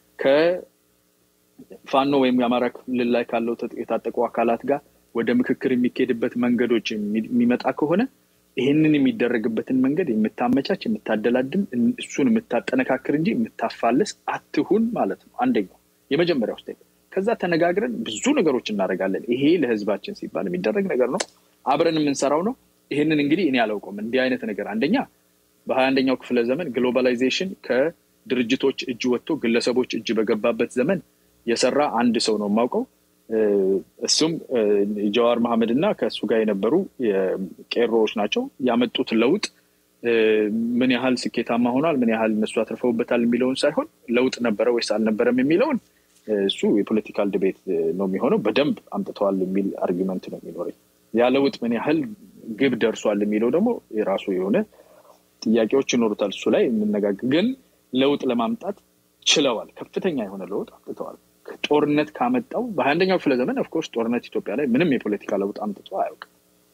ከፋኖ ወይም የአማራ ክልል ላይ ካለው የታጠቁ አካላት ጋር ወደ ምክክር የሚካሄድበት መንገዶች የሚመጣ ከሆነ ይህንን የሚደረግበትን መንገድ የምታመቻች የምታደላድም እሱን የምታጠነካክር እንጂ የምታፋልስ አትሁን ማለት ነው። አንደኛው የመጀመሪያው ስቴፕ። ከዛ ተነጋግረን ብዙ ነገሮች እናደርጋለን። ይሄ ለህዝባችን ሲባል የሚደረግ ነገር ነው። አብረን የምንሰራው ነው። ይህንን እንግዲህ እኔ አላውቀውም። እንዲህ አይነት ነገር አንደኛ በሀያ አንደኛው ክፍለ ዘመን ግሎባላይዜሽን ከድርጅቶች እጅ ወጥቶ ግለሰቦች እጅ በገባበት ዘመን የሰራ አንድ ሰው ነው የማውቀው። እሱም ጀዋር መሐመድ እና ከእሱ ጋር የነበሩ ቄሮዎች ናቸው። ያመጡት ለውጥ ምን ያህል ስኬታማ ሆኗል፣ ምን ያህል እነሱ አትርፈውበታል የሚለውን ሳይሆን ለውጥ ነበረ ወይስ አልነበረም የሚለውን እሱ የፖለቲካል ዲቤት ነው የሚሆነው። በደንብ አምጥተዋል የሚል አርጊመንት ነው የሚኖረኝ። ያ ለውጥ ምን ያህል ግብ ደርሷል የሚለው ደግሞ የራሱ የሆነ ጥያቄዎች ይኖሩታል። እሱ ላይ የምነጋገር ግን ለውጥ ለማምጣት ችለዋል። ከፍተኛ የሆነ ለውጥ አምጥተዋል። ጦርነት ካመጣው በሀያ አንደኛው ክፍለ ዘመን ኦፍኮርስ ጦርነት ኢትዮጵያ ላይ ምንም የፖለቲካ ለውጥ አምጥቶ አያውቅም።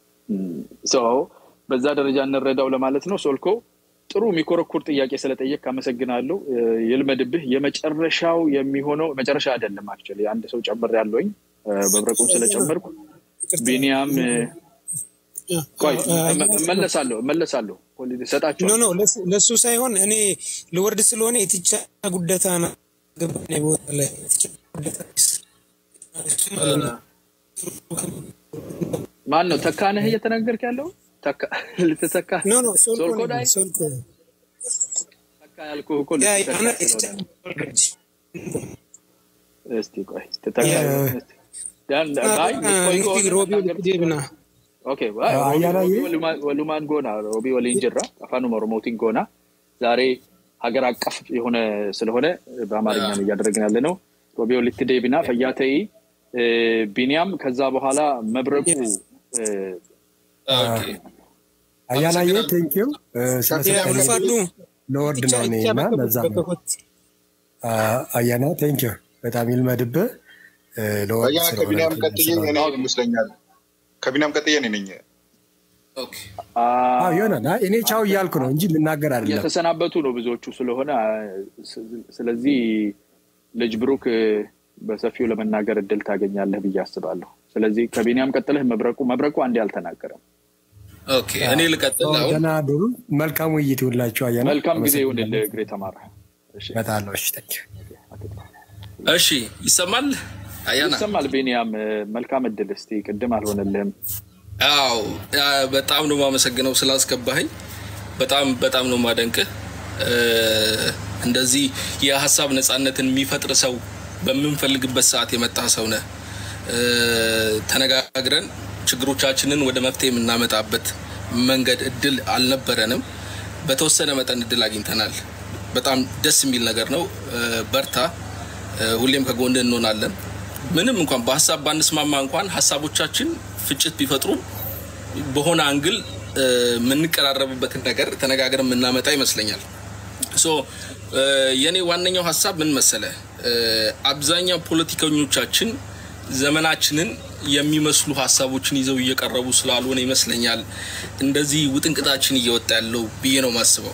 በዛ ደረጃ እንረዳው ለማለት ነው። ሶልኮ ጥሩ የሚኮረኩር ጥያቄ ስለጠየቅ አመሰግናለሁ። ይልመድብህ። የመጨረሻው የሚሆነው መጨረሻ አይደለም። አክቹዋሊ አንድ ሰው ጨምር ያለውኝ መብረቁን ስለጨመርኩ ቢኒያም ቆይ እመለሳለሁ እመለሳለሁ ሰጣቸው ኖ ለእሱ ሳይሆን እኔ ልወርድ ስለሆነ የትቻ ጉደታ ቦታ ላይ ማን ነው ተካነህ እየተናገርክ ያለው? ልትተካ ሶልኮ ላይ ተካ ያልኩህ እኮ እስቲ ቆይ ወሉማን ጎና ሮቢ ወሊንጅራ አፋኑ ኦሮሞቲን ጎና ዛሬ ሀገር አቀፍ የሆነ ስለሆነ በአማርኛ ነው እያደረግን ያለ ነው። ሮቢ ወሊት ዴቢና ፈያተይ ቢኒያም ከዛ በኋላ መብረቁ አያናየ ቴንኪው ስለሰጠኝ ለወርድ ነው እኔ እና ለዛ ነው አያና ቴንኪው በጣም ይልመድብህ ለወርድ ከቢኒያም ቀጥዬ እኔ ይመስለኛል ከቢኒያም ቀጥዬ እኔ ነኝ ይሆናል እኔ ቻው እያልኩ ነው እንጂ ልናገር አይደለም የተሰናበቱ ነው ብዙዎቹ ስለሆነ ስለዚህ ልጅ ብሩክ በሰፊው ለመናገር እድል ታገኛለህ ብዬ አስባለሁ ስለዚህ ከቢኒያም ቀጥለህ መብረቁ መብረቁ አንዴ አልተናገረም እኔ ልቀጥል ደህና አደሩ መልካም ውይይት ይሁንላችሁ አያና መልካም ጊዜ ይሁንልህ እግሬ ተማረ በጣም እሺ እሺ ይሰማል አያና ይሰማል ቢኒያም መልካም እድል እስቲ ቅድም አልሆነልህም አዎ በጣም ነው የማመሰግነው ስላስገባኸኝ በጣም በጣም ነው ማደንቅህ እንደዚህ የሀሳብ ነፃነትን የሚፈጥር ሰው በምንፈልግበት ሰዓት የመጣ ሰው ነህ ተነጋግረን ችግሮቻችንን ወደ መፍትሄ የምናመጣበት መንገድ እድል አልነበረንም በተወሰነ መጠን እድል አግኝተናል በጣም ደስ የሚል ነገር ነው በርታ ሁሌም ከጎን እንሆናለን ምንም እንኳን በሀሳብ ባንስማማ እንኳን ሀሳቦቻችን ፍጭት ቢፈጥሩም በሆነ አንግል የምንቀራረብበትን ነገር ተነጋግረን የምናመጣ ይመስለኛል ሶ የእኔ ዋነኛው ሀሳብ ምን መሰለ አብዛኛው ፖለቲከኞቻችን ዘመናችንን የሚመስሉ ሀሳቦችን ይዘው እየቀረቡ ስላልሆነ ይመስለኛል እንደዚህ ውጥንቅጣችን እየወጣ ያለው ብዬ ነው ማስበው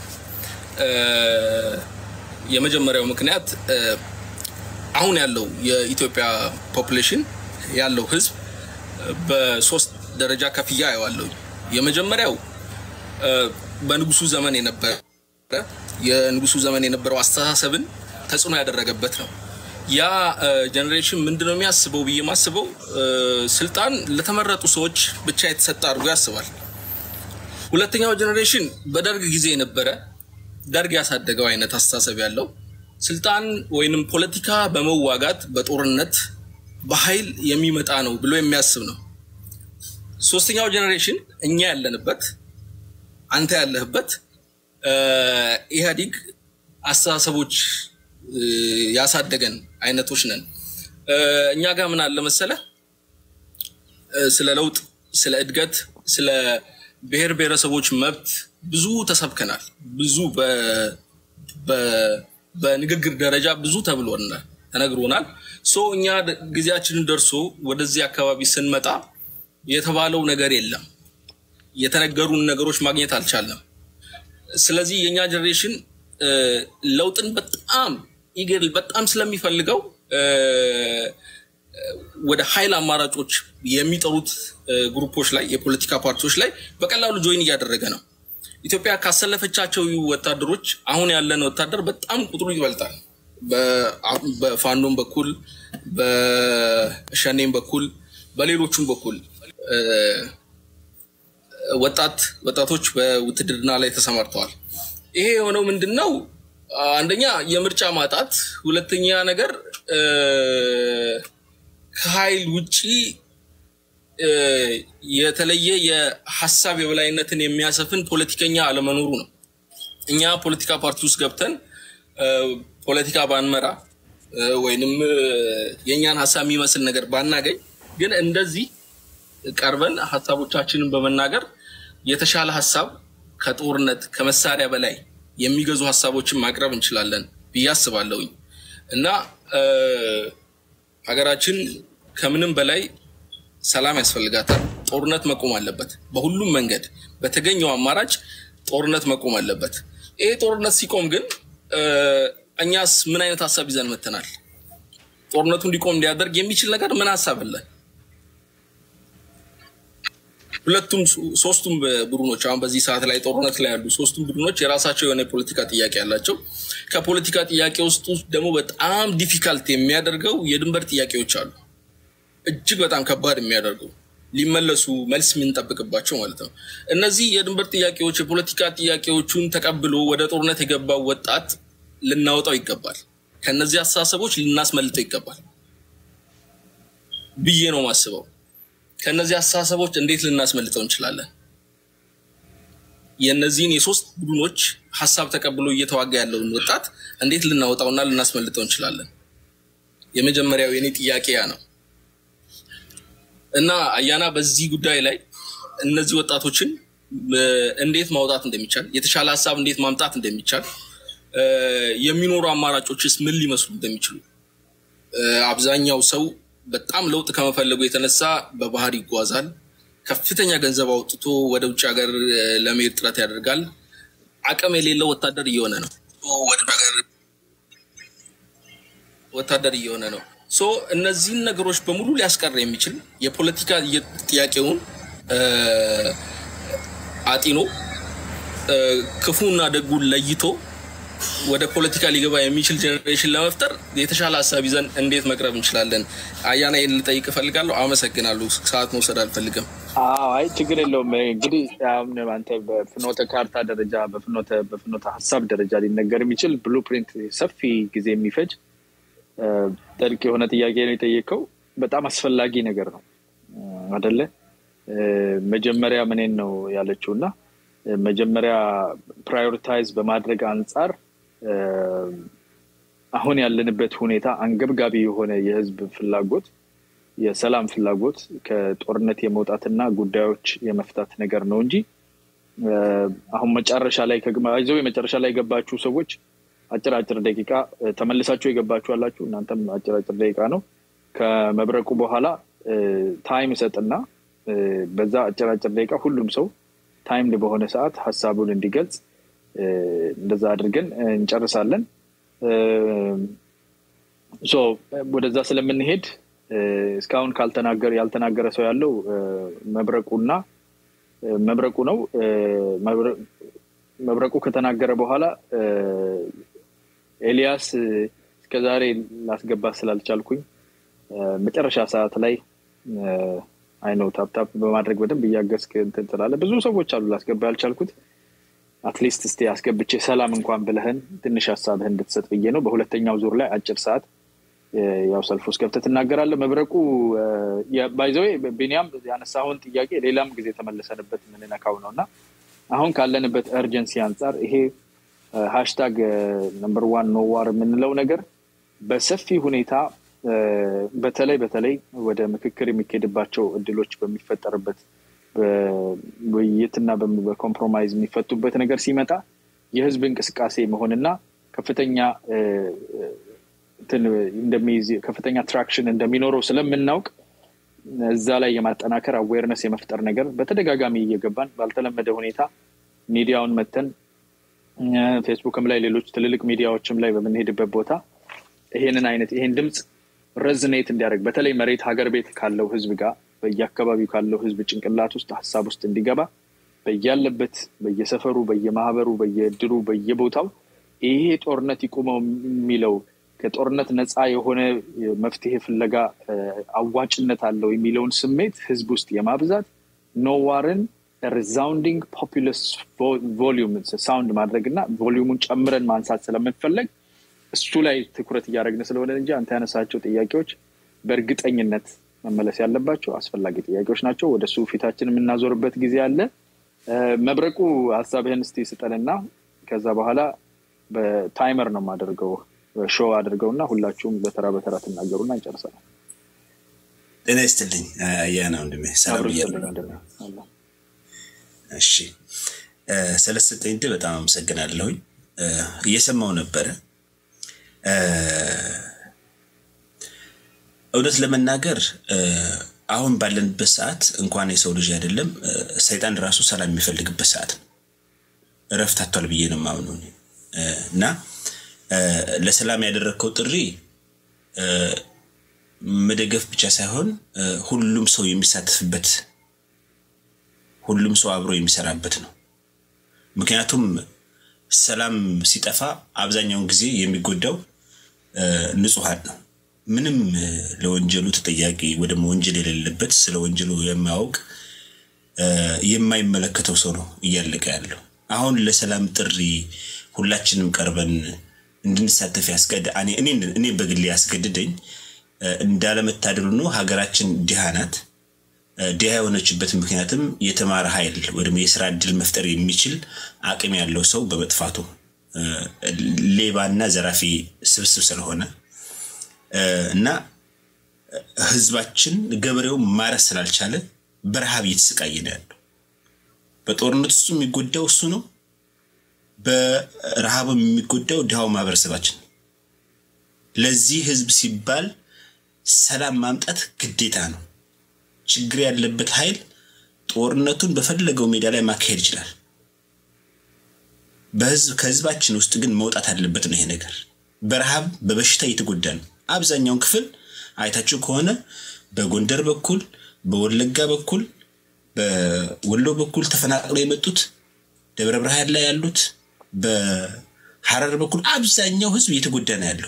የመጀመሪያው ምክንያት አሁን ያለው የኢትዮጵያ ፖፕሌሽን ያለው ህዝብ በሶስት ደረጃ ከፍያ አየዋለሁ የመጀመሪያው በንጉሱ ዘመን የነበረ የንጉሱ ዘመን የነበረው አስተሳሰብን ተጽዕኖ ያደረገበት ነው ያ ጀኔሬሽን ምንድነው የሚያስበው ብዬ ማስበው ስልጣን ለተመረጡ ሰዎች ብቻ የተሰጠ አድርጎ ያስባል ሁለተኛው ጀኔሬሽን በደርግ ጊዜ የነበረ ደርግ ያሳደገው አይነት አስተሳሰብ ያለው ስልጣን ወይንም ፖለቲካ በመዋጋት በጦርነት በኃይል የሚመጣ ነው ብሎ የሚያስብ ነው ሶስተኛው ጀኔሬሽን እኛ ያለንበት አንተ ያለህበት ኢህአዲግ አስተሳሰቦች ያሳደገን አይነቶች ነን እኛ ጋር ምን አለ መሰለ ስለ ለውጥ ስለ እድገት ስለ ብሔር ብሔረሰቦች መብት ብዙ ተሰብከናል ብዙ በንግግር ደረጃ ብዙ ተብሎናል ተነግሮናል። ሶ እኛ ጊዜያችንን ደርሶ ወደዚህ አካባቢ ስንመጣ የተባለው ነገር የለም። የተነገሩን ነገሮች ማግኘት አልቻለም። ስለዚህ የእኛ ጀኔሬሽን ለውጥን በጣም ይገል በጣም ስለሚፈልገው ወደ ኃይል አማራጮች የሚጠሩት ግሩፖች ላይ የፖለቲካ ፓርቲዎች ላይ በቀላሉ ጆይን እያደረገ ነው። ኢትዮጵያ ካሰለፈቻቸው ወታደሮች አሁን ያለን ወታደር በጣም ቁጥሩ ይበልጣል። በፋኖም በኩል በሸኔም በኩል በሌሎቹም በኩል ወጣት ወጣቶች በውትድርና ላይ ተሰማርተዋል። ይሄ የሆነው ምንድን ነው? አንደኛ የምርጫ ማጣት፣ ሁለተኛ ነገር ከኃይል ውጪ የተለየ የሀሳብ የበላይነትን የሚያሰፍን ፖለቲከኛ አለመኖሩ ነው። እኛ ፖለቲካ ፓርቲ ውስጥ ገብተን ፖለቲካ ባንመራ ወይንም የእኛን ሀሳብ የሚመስል ነገር ባናገኝ፣ ግን እንደዚህ ቀርበን ሀሳቦቻችንን በመናገር የተሻለ ሀሳብ ከጦርነት ከመሳሪያ በላይ የሚገዙ ሀሳቦችን ማቅረብ እንችላለን ብዬ አስባለሁኝ እና ሀገራችን ከምንም በላይ ሰላም ያስፈልጋታል። ጦርነት መቆም አለበት። በሁሉም መንገድ በተገኘው አማራጭ ጦርነት መቆም አለበት። ይሄ ጦርነት ሲቆም ግን እኛስ ምን አይነት ሀሳብ ይዘን መተናል? ጦርነቱ እንዲቆም እንዲያደርግ የሚችል ነገር ምን ሀሳብ አለ? ሁለቱም ሶስቱም ቡድኖች አሁን በዚህ ሰዓት ላይ ጦርነት ላይ ያሉ ሶስቱም ቡድኖች የራሳቸው የሆነ የፖለቲካ ጥያቄ ያላቸው ከፖለቲካ ጥያቄ ውስጥ ደግሞ በጣም ዲፊካልት የሚያደርገው የድንበር ጥያቄዎች አሉ። እጅግ በጣም ከባድ የሚያደርገው ሊመለሱ መልስ የምንጠብቅባቸው ማለት ነው። እነዚህ የድንበር ጥያቄዎች የፖለቲካ ጥያቄዎቹን ተቀብሎ ወደ ጦርነት የገባው ወጣት ልናወጣው ይገባል። ከነዚህ አስተሳሰቦች ልናስመልጠው ይገባል ብዬ ነው ማስበው። ከነዚህ አስተሳሰቦች እንዴት ልናስመልጠው እንችላለን? የእነዚህን የሶስት ቡድኖች ሀሳብ ተቀብሎ እየተዋጋ ያለውን ወጣት እንዴት ልናወጣውና ልናስመልጠው እንችላለን? የመጀመሪያው የኔ ጥያቄ ያ ነው እና አያና በዚህ ጉዳይ ላይ እነዚህ ወጣቶችን እንዴት ማውጣት እንደሚቻል፣ የተሻለ ሀሳብ እንዴት ማምጣት እንደሚቻል፣ የሚኖሩ አማራጮችስ ምን ሊመስሉ እንደሚችሉ አብዛኛው ሰው በጣም ለውጥ ከመፈለጉ የተነሳ በባህር ይጓዛል። ከፍተኛ ገንዘብ አውጥቶ ወደ ውጭ ሀገር ለመሄድ ጥረት ያደርጋል። አቅም የሌለው ወታደር እየሆነ ነው። ወታደር እየሆነ ነው። ሶ እነዚህን ነገሮች በሙሉ ሊያስቀር የሚችል የፖለቲካ ጥያቄውን አጢኖ ክፉና ደጉን ለይቶ ወደ ፖለቲካ ሊገባ የሚችል ጀኔሬሽን ለመፍጠር የተሻለ ሀሳብ ይዘን እንዴት መቅረብ እንችላለን? አያና ይህን ልጠይቅ እፈልጋለሁ። አመሰግናለሁ። ሰዓት መውሰድ አልፈልግም። አይ ችግር የለውም። እንግዲህ አሁን አንተ በፍኖተ ካርታ ደረጃ በፍኖተ በፍኖተ ሀሳብ ደረጃ ሊነገር የሚችል ብሉፕሪንት ሰፊ ጊዜ የሚፈጅ ጥልቅ የሆነ ጥያቄ ነው የጠየቀው። በጣም አስፈላጊ ነገር ነው አደለ? መጀመሪያ ምኔን ነው ያለችው እና መጀመሪያ ፕራዮሪታይዝ በማድረግ አንጻር አሁን ያለንበት ሁኔታ አንገብጋቢ የሆነ የህዝብ ፍላጎት የሰላም ፍላጎት ከጦርነት የመውጣትና ጉዳዮች የመፍታት ነገር ነው እንጂ አሁን መጨረሻ ላይ ይዘው የመጨረሻ ላይ የገባችሁ ሰዎች አጭር አጭር ደቂቃ ተመልሳችሁ የገባችሁ አላችሁ። እናንተም አጭር አጭር ደቂቃ ነው። ከመብረቁ በኋላ ታይም እሰጥና በዛ አጭር አጭር ደቂቃ ሁሉም ሰው ታይም በሆነ ሰዓት ሀሳቡን እንዲገልጽ እንደዛ አድርገን እንጨርሳለን። ወደዛ ስለምንሄድ እስካሁን ካልተናገር ያልተናገረ ሰው ያለው መብረቁና መብረቁ ነው። መብረቁ ከተናገረ በኋላ ኤልያስ እስከዛሬ ላስገባ ስላልቻልኩኝ መጨረሻ ሰዓት ላይ አይነው ታፕታፕ በማድረግ በደንብ እያገዝክ እንትን ትላለህ። ብዙ ሰዎች አሉ ላስገባ ያልቻልኩት። አትሊስት እስቲ አስገብቼ ሰላም እንኳን ብለህን ትንሽ ሀሳብህን እንድትሰጥ ብዬ ነው። በሁለተኛው ዙር ላይ አጭር ሰዓት ያው ሰልፍ ውስጥ ገብተህ ትናገራለህ። መብረቁ ባይዘዌ ቢኒያም ያነሳውን ጥያቄ ሌላም ጊዜ ተመልሰንበት የምንነካው ነው እና አሁን ካለንበት እርጀንሲ አንጻር ይሄ ሃሽታግ ነምበር ዋን ኖዋር የምንለው ነገር በሰፊ ሁኔታ በተለይ በተለይ ወደ ምክክር የሚካሄድባቸው እድሎች በሚፈጠርበት በውይይትና በኮምፕሮማይዝ የሚፈቱበት ነገር ሲመጣ የህዝብ እንቅስቃሴ መሆንና ከፍተኛ እንደሚይዝ ከፍተኛ ትራክሽን እንደሚኖረው ስለምናውቅ እዛ ላይ የማጠናከር አዌርነስ የመፍጠር ነገር በተደጋጋሚ እየገባን ባልተለመደ ሁኔታ ሚዲያውን መተን ፌስቡክም ላይ ሌሎች ትልልቅ ሚዲያዎችም ላይ በምንሄድበት ቦታ ይሄንን አይነት ይሄን ድምፅ ረዝኔት እንዲያደርግ በተለይ መሬት ሀገር ቤት ካለው ህዝብ ጋር በየአካባቢው ካለው ህዝብ ጭንቅላት ውስጥ ሀሳብ ውስጥ እንዲገባ በያለበት በየሰፈሩ በየማህበሩ በየእድሩ በየቦታው ይሄ ጦርነት ይቁመው የሚለው ከጦርነት ነፃ የሆነ መፍትሄ ፍለጋ አዋጭነት አለው የሚለውን ስሜት ህዝብ ውስጥ የማብዛት ኖዋርን ሪዛውንዲንግ ፖፑለስ ቮሊዩም ሳውንድ ማድረግ እና ቮሊዩሙን ጨምረን ማንሳት ስለምንፈለግ እሱ ላይ ትኩረት እያደረግን ስለሆነ እንጂ አንተ ያነሳቸው ጥያቄዎች በእርግጠኝነት መመለስ ያለባቸው አስፈላጊ ጥያቄዎች ናቸው። ወደ እሱ ፊታችን የምናዞርበት ጊዜ አለ። መብረቁ ሀሳብህን እስቲ ስጠንና ከዛ በኋላ በታይመር ነው የማደርገው ሾው አድርገውና ሁላችሁም በተራ በተራ ትናገሩና እንጨርሰናል። ጤና ይስጥልኝ አያና ወንድሜ፣ ሰላም ብያለሁ። እሺ ስለሰጠኝ ዕድል በጣም አመሰግናለሁኝ። እየሰማው ነበረ። እውነት ለመናገር አሁን ባለንበት ሰዓት እንኳን የሰው ልጅ አይደለም ሰይጣን ራሱ ሰላም የሚፈልግበት ሰዓት ነው። እረፍት አቷል ብዬ ነው የማምነው እና ለሰላም ያደረግከው ጥሪ መደገፍ ብቻ ሳይሆን ሁሉም ሰው የሚሳተፍበት ሁሉም ሰው አብሮ የሚሰራበት ነው። ምክንያቱም ሰላም ሲጠፋ አብዛኛውን ጊዜ የሚጎዳው ንጹሐን ነው። ምንም ለወንጀሉ ተጠያቂ ወደ ወንጀል የሌለበት ስለ ወንጀሉ የማያውቅ የማይመለከተው ሰው ነው እያለቀ ያለው። አሁን ለሰላም ጥሪ ሁላችንም ቀርበን እንድንሳተፍ ያስገድ እኔ በግሌ ያስገድደኝ እንዳለመታደሉ ነው። ሀገራችን ድሃ ናት። ድሃ የሆነችበት ምክንያትም የተማረ ኃይል ወይም የስራ እድል መፍጠር የሚችል አቅም ያለው ሰው በመጥፋቱ ሌባና ዘራፊ ስብስብ ስለሆነ እና ህዝባችን ገበሬው ማረስ ስላልቻለ በረሃብ እየተሰቃየ ነው ያለው። በጦርነት ውስጥ የሚጎዳው እሱ ነው። በረሃብ የሚጎዳው ድሃው ማህበረሰባችን። ለዚህ ህዝብ ሲባል ሰላም ማምጣት ግዴታ ነው። ችግር ያለበት ኃይል ጦርነቱን በፈለገው ሜዳ ላይ ማካሄድ ይችላል። በህዝብ ከህዝባችን ውስጥ ግን መውጣት አለበት ነው ይሄ ነገር። በረሃብ በበሽታ እየተጎዳ ነው። አብዛኛውን ክፍል አይታችሁ ከሆነ በጎንደር በኩል በወለጋ በኩል በወሎ በኩል ተፈናቅለው የመጡት ደብረ ብርሃን ላይ ያሉት በሐረር በኩል አብዛኛው ህዝብ እየተጎዳ ነው ያለው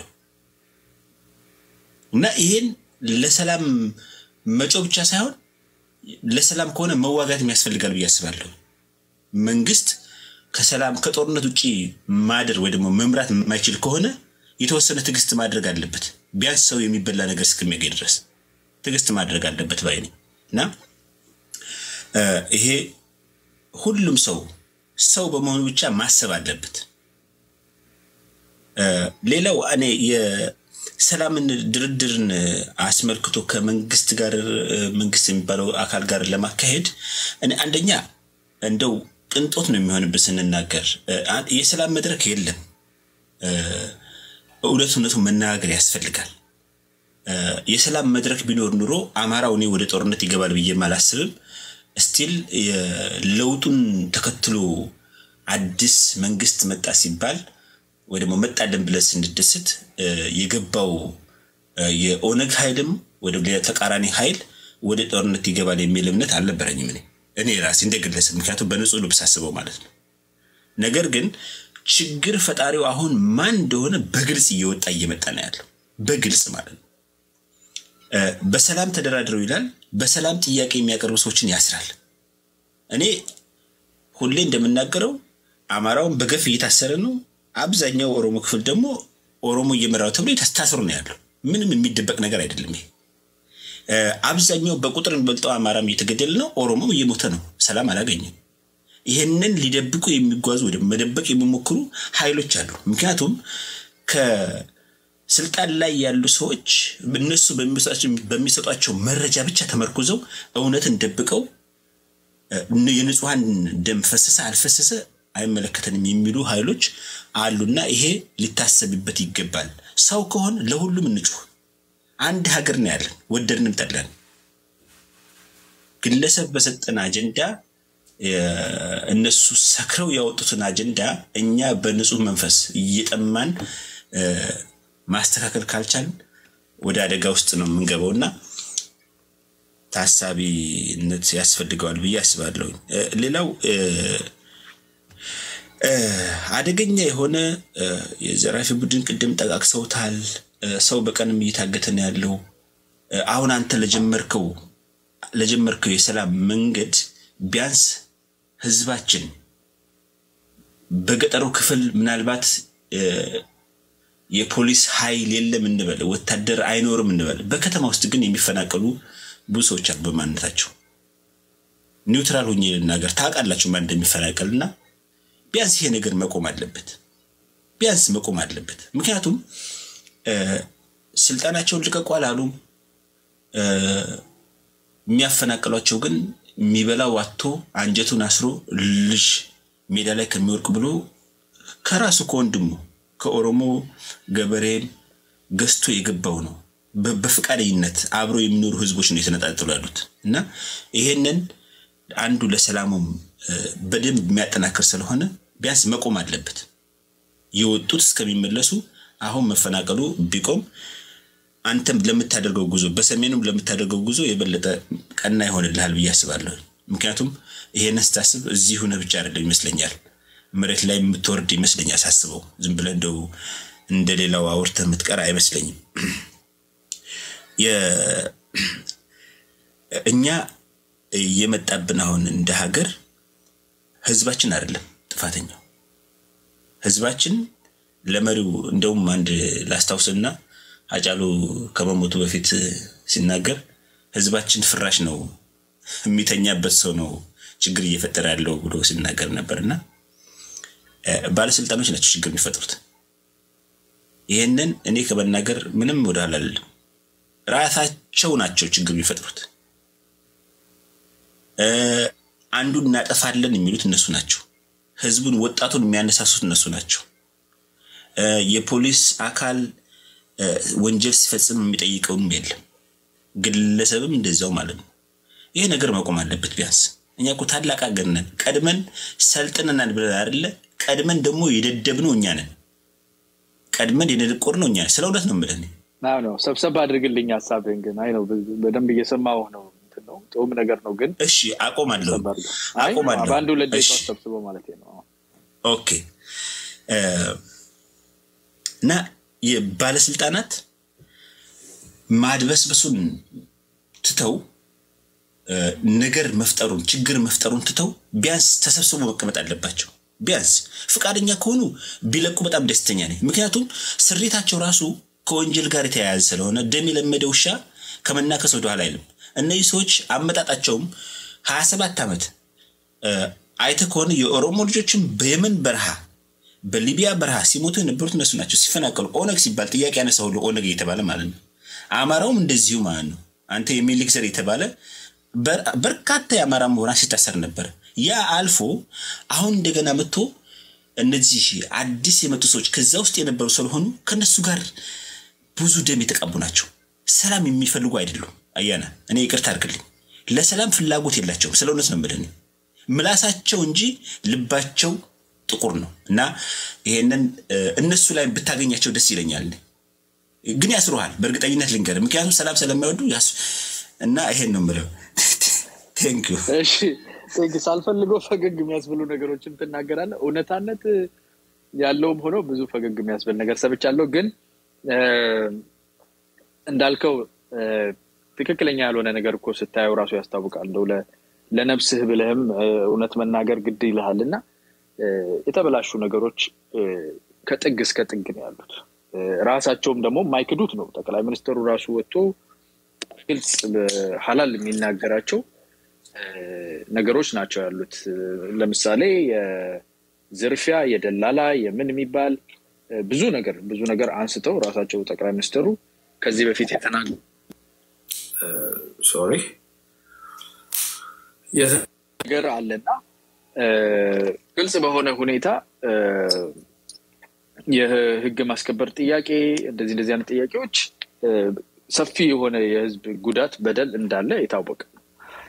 እና ይሄን ለሰላም መጮ ብቻ ሳይሆን ለሰላም ከሆነ መዋጋት ያስፈልጋል ብዬ አስባለሁ። መንግስት ከሰላም ከጦርነት ውጭ ማደር ወይ ደግሞ መምራት የማይችል ከሆነ የተወሰነ ትዕግስት ማድረግ አለበት። ቢያንስ ሰው የሚበላ ነገር እስከሚያገኝ ድረስ ትዕግስት ማድረግ አለበት ባይ ነኝ እና ይሄ ሁሉም ሰው ሰው በመሆኑ ብቻ ማሰብ አለበት። ሌላው እኔ የሰላምን ድርድርን አስመልክቶ ከመንግስት ጋር መንግስት የሚባለው አካል ጋር ለማካሄድ እኔ አንደኛ እንደው ቅንጦት ነው የሚሆንብን ስንናገር የሰላም መድረክ የለም። እውነት እውነቱ መነጋገር ያስፈልጋል። የሰላም መድረክ ቢኖር ኑሮ አማራው እኔ ወደ ጦርነት ይገባል ብዬም አላስብም። ስቲል ለውጡን ተከትሎ አዲስ መንግስት መጣ ሲባል ወይ ደግሞ መጣለን ብለን ስንደስት የገባው የኦነግ ኃይልም ወደ ሌላ ተቃራኒ ኃይል ወደ ጦርነት ይገባል የሚል እምነት አልነበረኝም እኔ እኔ ራሴ እንደ ግለሰብ፣ ምክንያቱም በንጹህ ልብ ሳስበው ማለት ነው። ነገር ግን ችግር ፈጣሪው አሁን ማን እንደሆነ በግልጽ እየወጣ እየመጣ ነው ያለው፣ በግልጽ ማለት ነው። በሰላም ተደራድረው ይላል። በሰላም ጥያቄ የሚያቀርቡ ሰዎችን ያስራል። እኔ ሁሌ እንደምናገረው አማራውን በገፍ እየታሰረ ነው። አብዛኛው ኦሮሞ ክፍል ደግሞ ኦሮሞ እየመራው ተብሎ ታስሮ ነው ያለው። ምንም የሚደበቅ ነገር አይደለም ይሄ። አብዛኛው በቁጥር የሚበልጠው አማራም እየተገደለ ነው፣ ኦሮሞም እየሞተ ነው። ሰላም አላገኘም። ይህንን ሊደብቁ የሚጓዙ ወደ መደበቅ የሚሞክሩ ኃይሎች አሉ። ምክንያቱም ከስልጣን ላይ ያሉ ሰዎች እነሱ በሚሰጧቸው መረጃ ብቻ ተመርኩዘው እውነትን ደብቀው የንጹሐን ደም ፈሰሰ አልፈሰሰ አይመለከተንም የሚሉ ኃይሎች አሉና ይሄ ሊታሰብበት ይገባል። ሰው ከሆን ለሁሉም እንጩህ። አንድ ሀገር ነው ያለን፣ ወደድንም ጠላን። ግለሰብ በሰጠን አጀንዳ እነሱ ሰክረው ያወጡትን አጀንዳ እኛ በንጹህ መንፈስ እየጠማን ማስተካከል ካልቻልን ወደ አደጋ ውስጥ ነው የምንገባው እና ታሳቢነት ያስፈልገዋል ብዬ አስባለሁ። ሌላው አደገኛ የሆነ የዘራፊ ቡድን ቅድም ጠቃቅሰውታል። ሰው በቀንም እየታገተ ነው ያለው። አሁን አንተ ለጀመርከው ለጀመርከው የሰላም መንገድ ቢያንስ ህዝባችን በገጠሩ ክፍል ምናልባት የፖሊስ ኃይል የለም እንበል፣ ወታደር አይኖርም እንበል። በከተማ ውስጥ ግን የሚፈናቀሉ ብዙ ሰዎች አሉ። በማንነታቸው ኒውትራል ሆኜ ልናገር፣ ታውቃላችሁ ማን እንደሚፈናቀል እና ቢያንስ ይሄ ነገር መቆም አለበት። ቢያንስ መቆም አለበት። ምክንያቱም ስልጣናቸውን ልቀቁ አላሉም። የሚያፈናቅሏቸው ግን የሚበላው አጥቶ አንጀቱን አስሮ ልጅ ሜዳ ላይ ከሚወርቅ ብሎ ከራሱ ከወንድሙ ከኦሮሞ ገበሬም ገዝቶ የገባው ነው። በፈቃደኝነት አብረው የሚኖሩ ህዝቦች ነው የተነጣጥሉ ያሉት እና ይሄንን አንዱ ለሰላሙም በደንብ የሚያጠናክር ስለሆነ ቢያንስ መቆም አለበት። የወጡት እስከሚመለሱ አሁን መፈናቀሉ ቢቆም አንተም ለምታደርገው ጉዞ በሰሜኑም ለምታደርገው ጉዞ የበለጠ ቀና ይሆንልሃል ብዬ አስባለሁ። ምክንያቱም ይሄንን ስታስብ እዚህ ሆነ ብቻ አይደለም ይመስለኛል፣ መሬት ላይ የምትወርድ ይመስለኛል ሳስበው። ዝም ብለህ እንደው እንደ ሌላው አውርተህ የምትቀር አይመስለኝም። እኛ የመጣብን አሁን እንደ ሀገር ህዝባችን አይደለም ጥፋተኛው። ህዝባችን ለመሪው እንደውም አንድ ላስታውስና አጫሉ ከመሞቱ በፊት ሲናገር ህዝባችን ፍራሽ ነው የሚተኛበት ሰው ነው ችግር እየፈጠረ ያለው ብሎ ሲናገር ነበር እና ባለስልጣኖች ናቸው ችግር የሚፈጥሩት። ይህንን እኔ ከመናገር ምንም ወደኋላ አልልም። ራሳቸው ናቸው ችግር የሚፈጥሩት። አንዱን እናጠፋለን የሚሉት እነሱ ናቸው። ህዝቡን፣ ወጣቱን የሚያነሳሱት እነሱ ናቸው። የፖሊስ አካል ወንጀል ሲፈጽም የሚጠይቀውም የለም። ግለሰብም እንደዚያው ማለት ነው። ይሄ ነገር መቆም አለበት። ቢያንስ እኛ እኮ ታላቅ ሀገር ነን። ቀድመን ሰልጥነናል ብለን አይደለ? ቀድመን ደግሞ የደደብነው እኛ ነን። ቀድመን የደነቆርነው እኛ ነን። ስለ እውነት ነው የምልህ። ነው ሰብሰብ አድርግልኝ ሀሳብህን ግን አይ ነው በደንብ እየሰማሁ ነው ነው ጥሩም ነገር ነው ግን እሺ አቆማለሁ አቆማለሁ በአንድ ሁለት ደቂቃ ሰብስበው ማለት ነው ኦኬ እና የባለስልጣናት ማድበስበሱን ትተው ነገር መፍጠሩን ችግር መፍጠሩን ትተው ቢያንስ ተሰብስቦ መቀመጥ አለባቸው። ቢያንስ ፈቃደኛ ከሆኑ ቢለቁ በጣም ደስተኛ ነኝ። ምክንያቱም ስሪታቸው ራሱ ከወንጀል ጋር የተያያዘ ስለሆነ ደም የለመደ ውሻ ከመናከስ ወደኋላ አይልም። እነዚህ ሰዎች አመጣጣቸውም ሀያ ሰባት ዓመት አይተ ከሆነ የኦሮሞ ልጆችም በየመን በረሃ በሊቢያ በረሃ ሲሞቱ የነበሩት እነሱ ናቸው። ሲፈናቀሉ ኦነግ ሲባል ጥያቄ ያነሳ ሁሉ ኦነግ እየተባለ ማለት ነው። አማራውም እንደዚሁ ማለት ነው። አንተ የሚልክ ዘር የተባለ በርካታ የአማራ ምሁራን ሲታሰር ነበር። ያ አልፎ አሁን እንደገና መጥቶ እነዚህ አዲስ የመጡ ሰዎች ከዛ ውስጥ የነበሩ ስለሆኑ ከነሱ ጋር ብዙ ደም የተቃቡ ናቸው። ሰላም የሚፈልጉ አይደሉም። አያና እኔ ይቅርታ አድርግልኝ፣ ለሰላም ፍላጎት የላቸውም። ስለ እውነት ነው የምልህ። ምላሳቸው እንጂ ልባቸው ጥቁር ነው። እና ይሄንን እነሱ ላይ ብታገኛቸው ደስ ይለኛል። ግን ያስሩሃል፣ በእርግጠኝነት ልንገርህ፣ ምክንያቱም ሰላም ስለማይወዱ እና ይሄን ነው የምለው። ቴንክ ዩ ሳልፈልገው ፈገግ የሚያስብሉ ነገሮችን ትናገራለህ። እውነታነት ያለውም ሆኖ ብዙ ፈገግ የሚያስብል ነገር ሰብቻለሁ። ግን እንዳልከው ትክክለኛ ያልሆነ ነገር እኮ ስታየው ራሱ ያስታውቃል። እንደው ለነብስህ ብለህም እውነት መናገር ግድ ይልሃል እና የተበላሹ ነገሮች ከጥግ እስከ ጥግ ነው ያሉት። ራሳቸውም ደግሞ የማይክዱት ነው። ጠቅላይ ሚኒስትሩ ራሱ ወጥቶ ግልጽ ሀላል የሚናገራቸው ነገሮች ናቸው ያሉት። ለምሳሌ የዝርፊያ የደላላ የምን የሚባል ብዙ ነገር ብዙ ነገር አንስተው ራሳቸው ጠቅላይ ሚኒስትሩ ከዚህ በፊት የተናገ ሶሪ ነገር አለና ግልጽ በሆነ ሁኔታ የህግ ማስከበር ጥያቄ እንደዚህ እንደዚህ አይነት ጥያቄዎች ሰፊ የሆነ የህዝብ ጉዳት በደል እንዳለ የታወቀ ነው።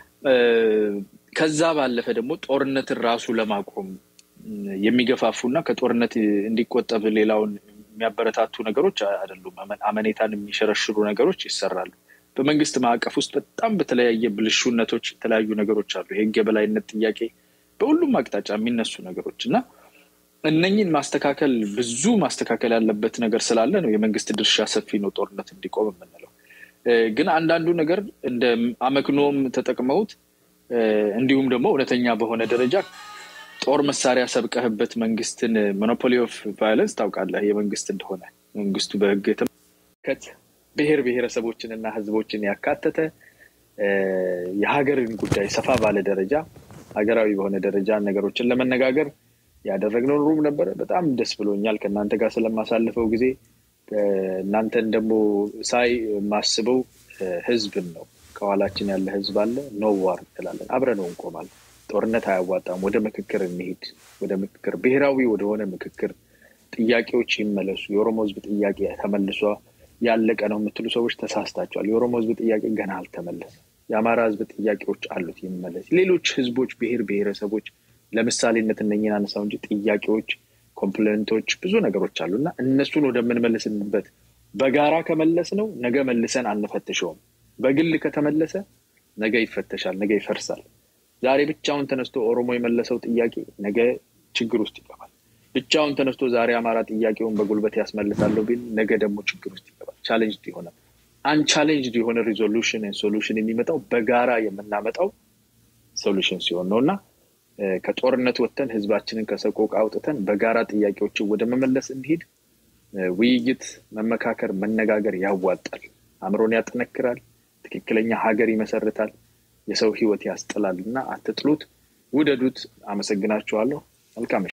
ከዛ ባለፈ ደግሞ ጦርነትን ራሱ ለማቆም የሚገፋፉ እና ከጦርነት እንዲቆጠብ ሌላውን የሚያበረታቱ ነገሮች አይደሉም። አመኔታን የሚሸረሽሩ ነገሮች ይሰራሉ። በመንግስት ማዕቀፍ ውስጥ በጣም በተለያየ ብልሹነቶች የተለያዩ ነገሮች አሉ። የህግ የበላይነት ጥያቄ በሁሉም አቅጣጫ የሚነሱ ነገሮች እና እነኝን ማስተካከል ብዙ ማስተካከል ያለበት ነገር ስላለ ነው የመንግስት ድርሻ ሰፊ ነው ጦርነት እንዲቆም የምንለው። ግን አንዳንዱ ነገር እንደ አመክኖም ተጠቅመውት እንዲሁም ደግሞ እውነተኛ በሆነ ደረጃ ጦር መሳሪያ ሰብቀህበት መንግስትን ሞኖፖሊ ኦፍ ቫዮለንስ ታውቃለህ፣ የመንግስት እንደሆነ መንግስቱ በህግ የተመለከት ብሔር ብሔረሰቦችን እና ህዝቦችን ያካተተ የሀገርን ጉዳይ ሰፋ ባለ ደረጃ ሀገራዊ በሆነ ደረጃ ነገሮችን ለመነጋገር ያደረግነው ሩም ነበረ። በጣም ደስ ብሎኛል ከእናንተ ጋር ስለማሳልፈው ጊዜ። እናንተን ደግሞ ሳይ የማስበው ህዝብን ነው። ከኋላችን ያለ ህዝብ አለ። ኖ ዋር ትላለን፣ አብረነው እንቆማለን። ጦርነት አያዋጣም። ወደ ምክክር እንሄድ፣ ወደ ምክክር ብሔራዊ ወደሆነ ምክክር ጥያቄዎች ይመለሱ። የኦሮሞ ህዝብ ጥያቄ ተመልሷ ያለቀ ነው የምትሉ ሰዎች ተሳስታቸዋል። የኦሮሞ ህዝብ ጥያቄ ገና አልተመለሰም። የአማራ ህዝብ ጥያቄዎች አሉት፣ ይመለስ። ሌሎች ህዝቦች፣ ብሔር ብሔረሰቦች ለምሳሌነት እነኝን አነሳው እንጂ ጥያቄዎች፣ ኮምፕሌንቶች፣ ብዙ ነገሮች አሉ እና እነሱን ወደምንመልስበት በጋራ ከመለስ ነው ነገ መልሰን አንፈትሸውም። በግል ከተመለሰ ነገ ይፈተሻል፣ ነገ ይፈርሳል። ዛሬ ብቻውን ተነስቶ ኦሮሞ የመለሰው ጥያቄ ነገ ችግር ውስጥ ይገባል። ብቻውን ተነስቶ ዛሬ አማራ ጥያቄውን በጉልበት ያስመልሳለሁ ቢል ነገ ደግሞ ችግር ውስጥ ይገባል። ቻሌንጅ ይሆናል። አንቻሌንጅድ የሆነ ሪዞሉሽን ሶሉሽን የሚመጣው በጋራ የምናመጣው ሶሉሽን ሲሆን ነው እና ከጦርነት ወጥተን ህዝባችንን ከሰቆቃ አውጥተን በጋራ ጥያቄዎችን ወደ መመለስ እንዲሄድ ውይይት፣ መመካከር፣ መነጋገር ያዋጣል። አእምሮን ያጠነክራል። ትክክለኛ ሀገር ይመሰርታል። የሰው ህይወት ያስጥላል እና አትጥሉት፣ ውደዱት። አመሰግናችኋለሁ። መልካም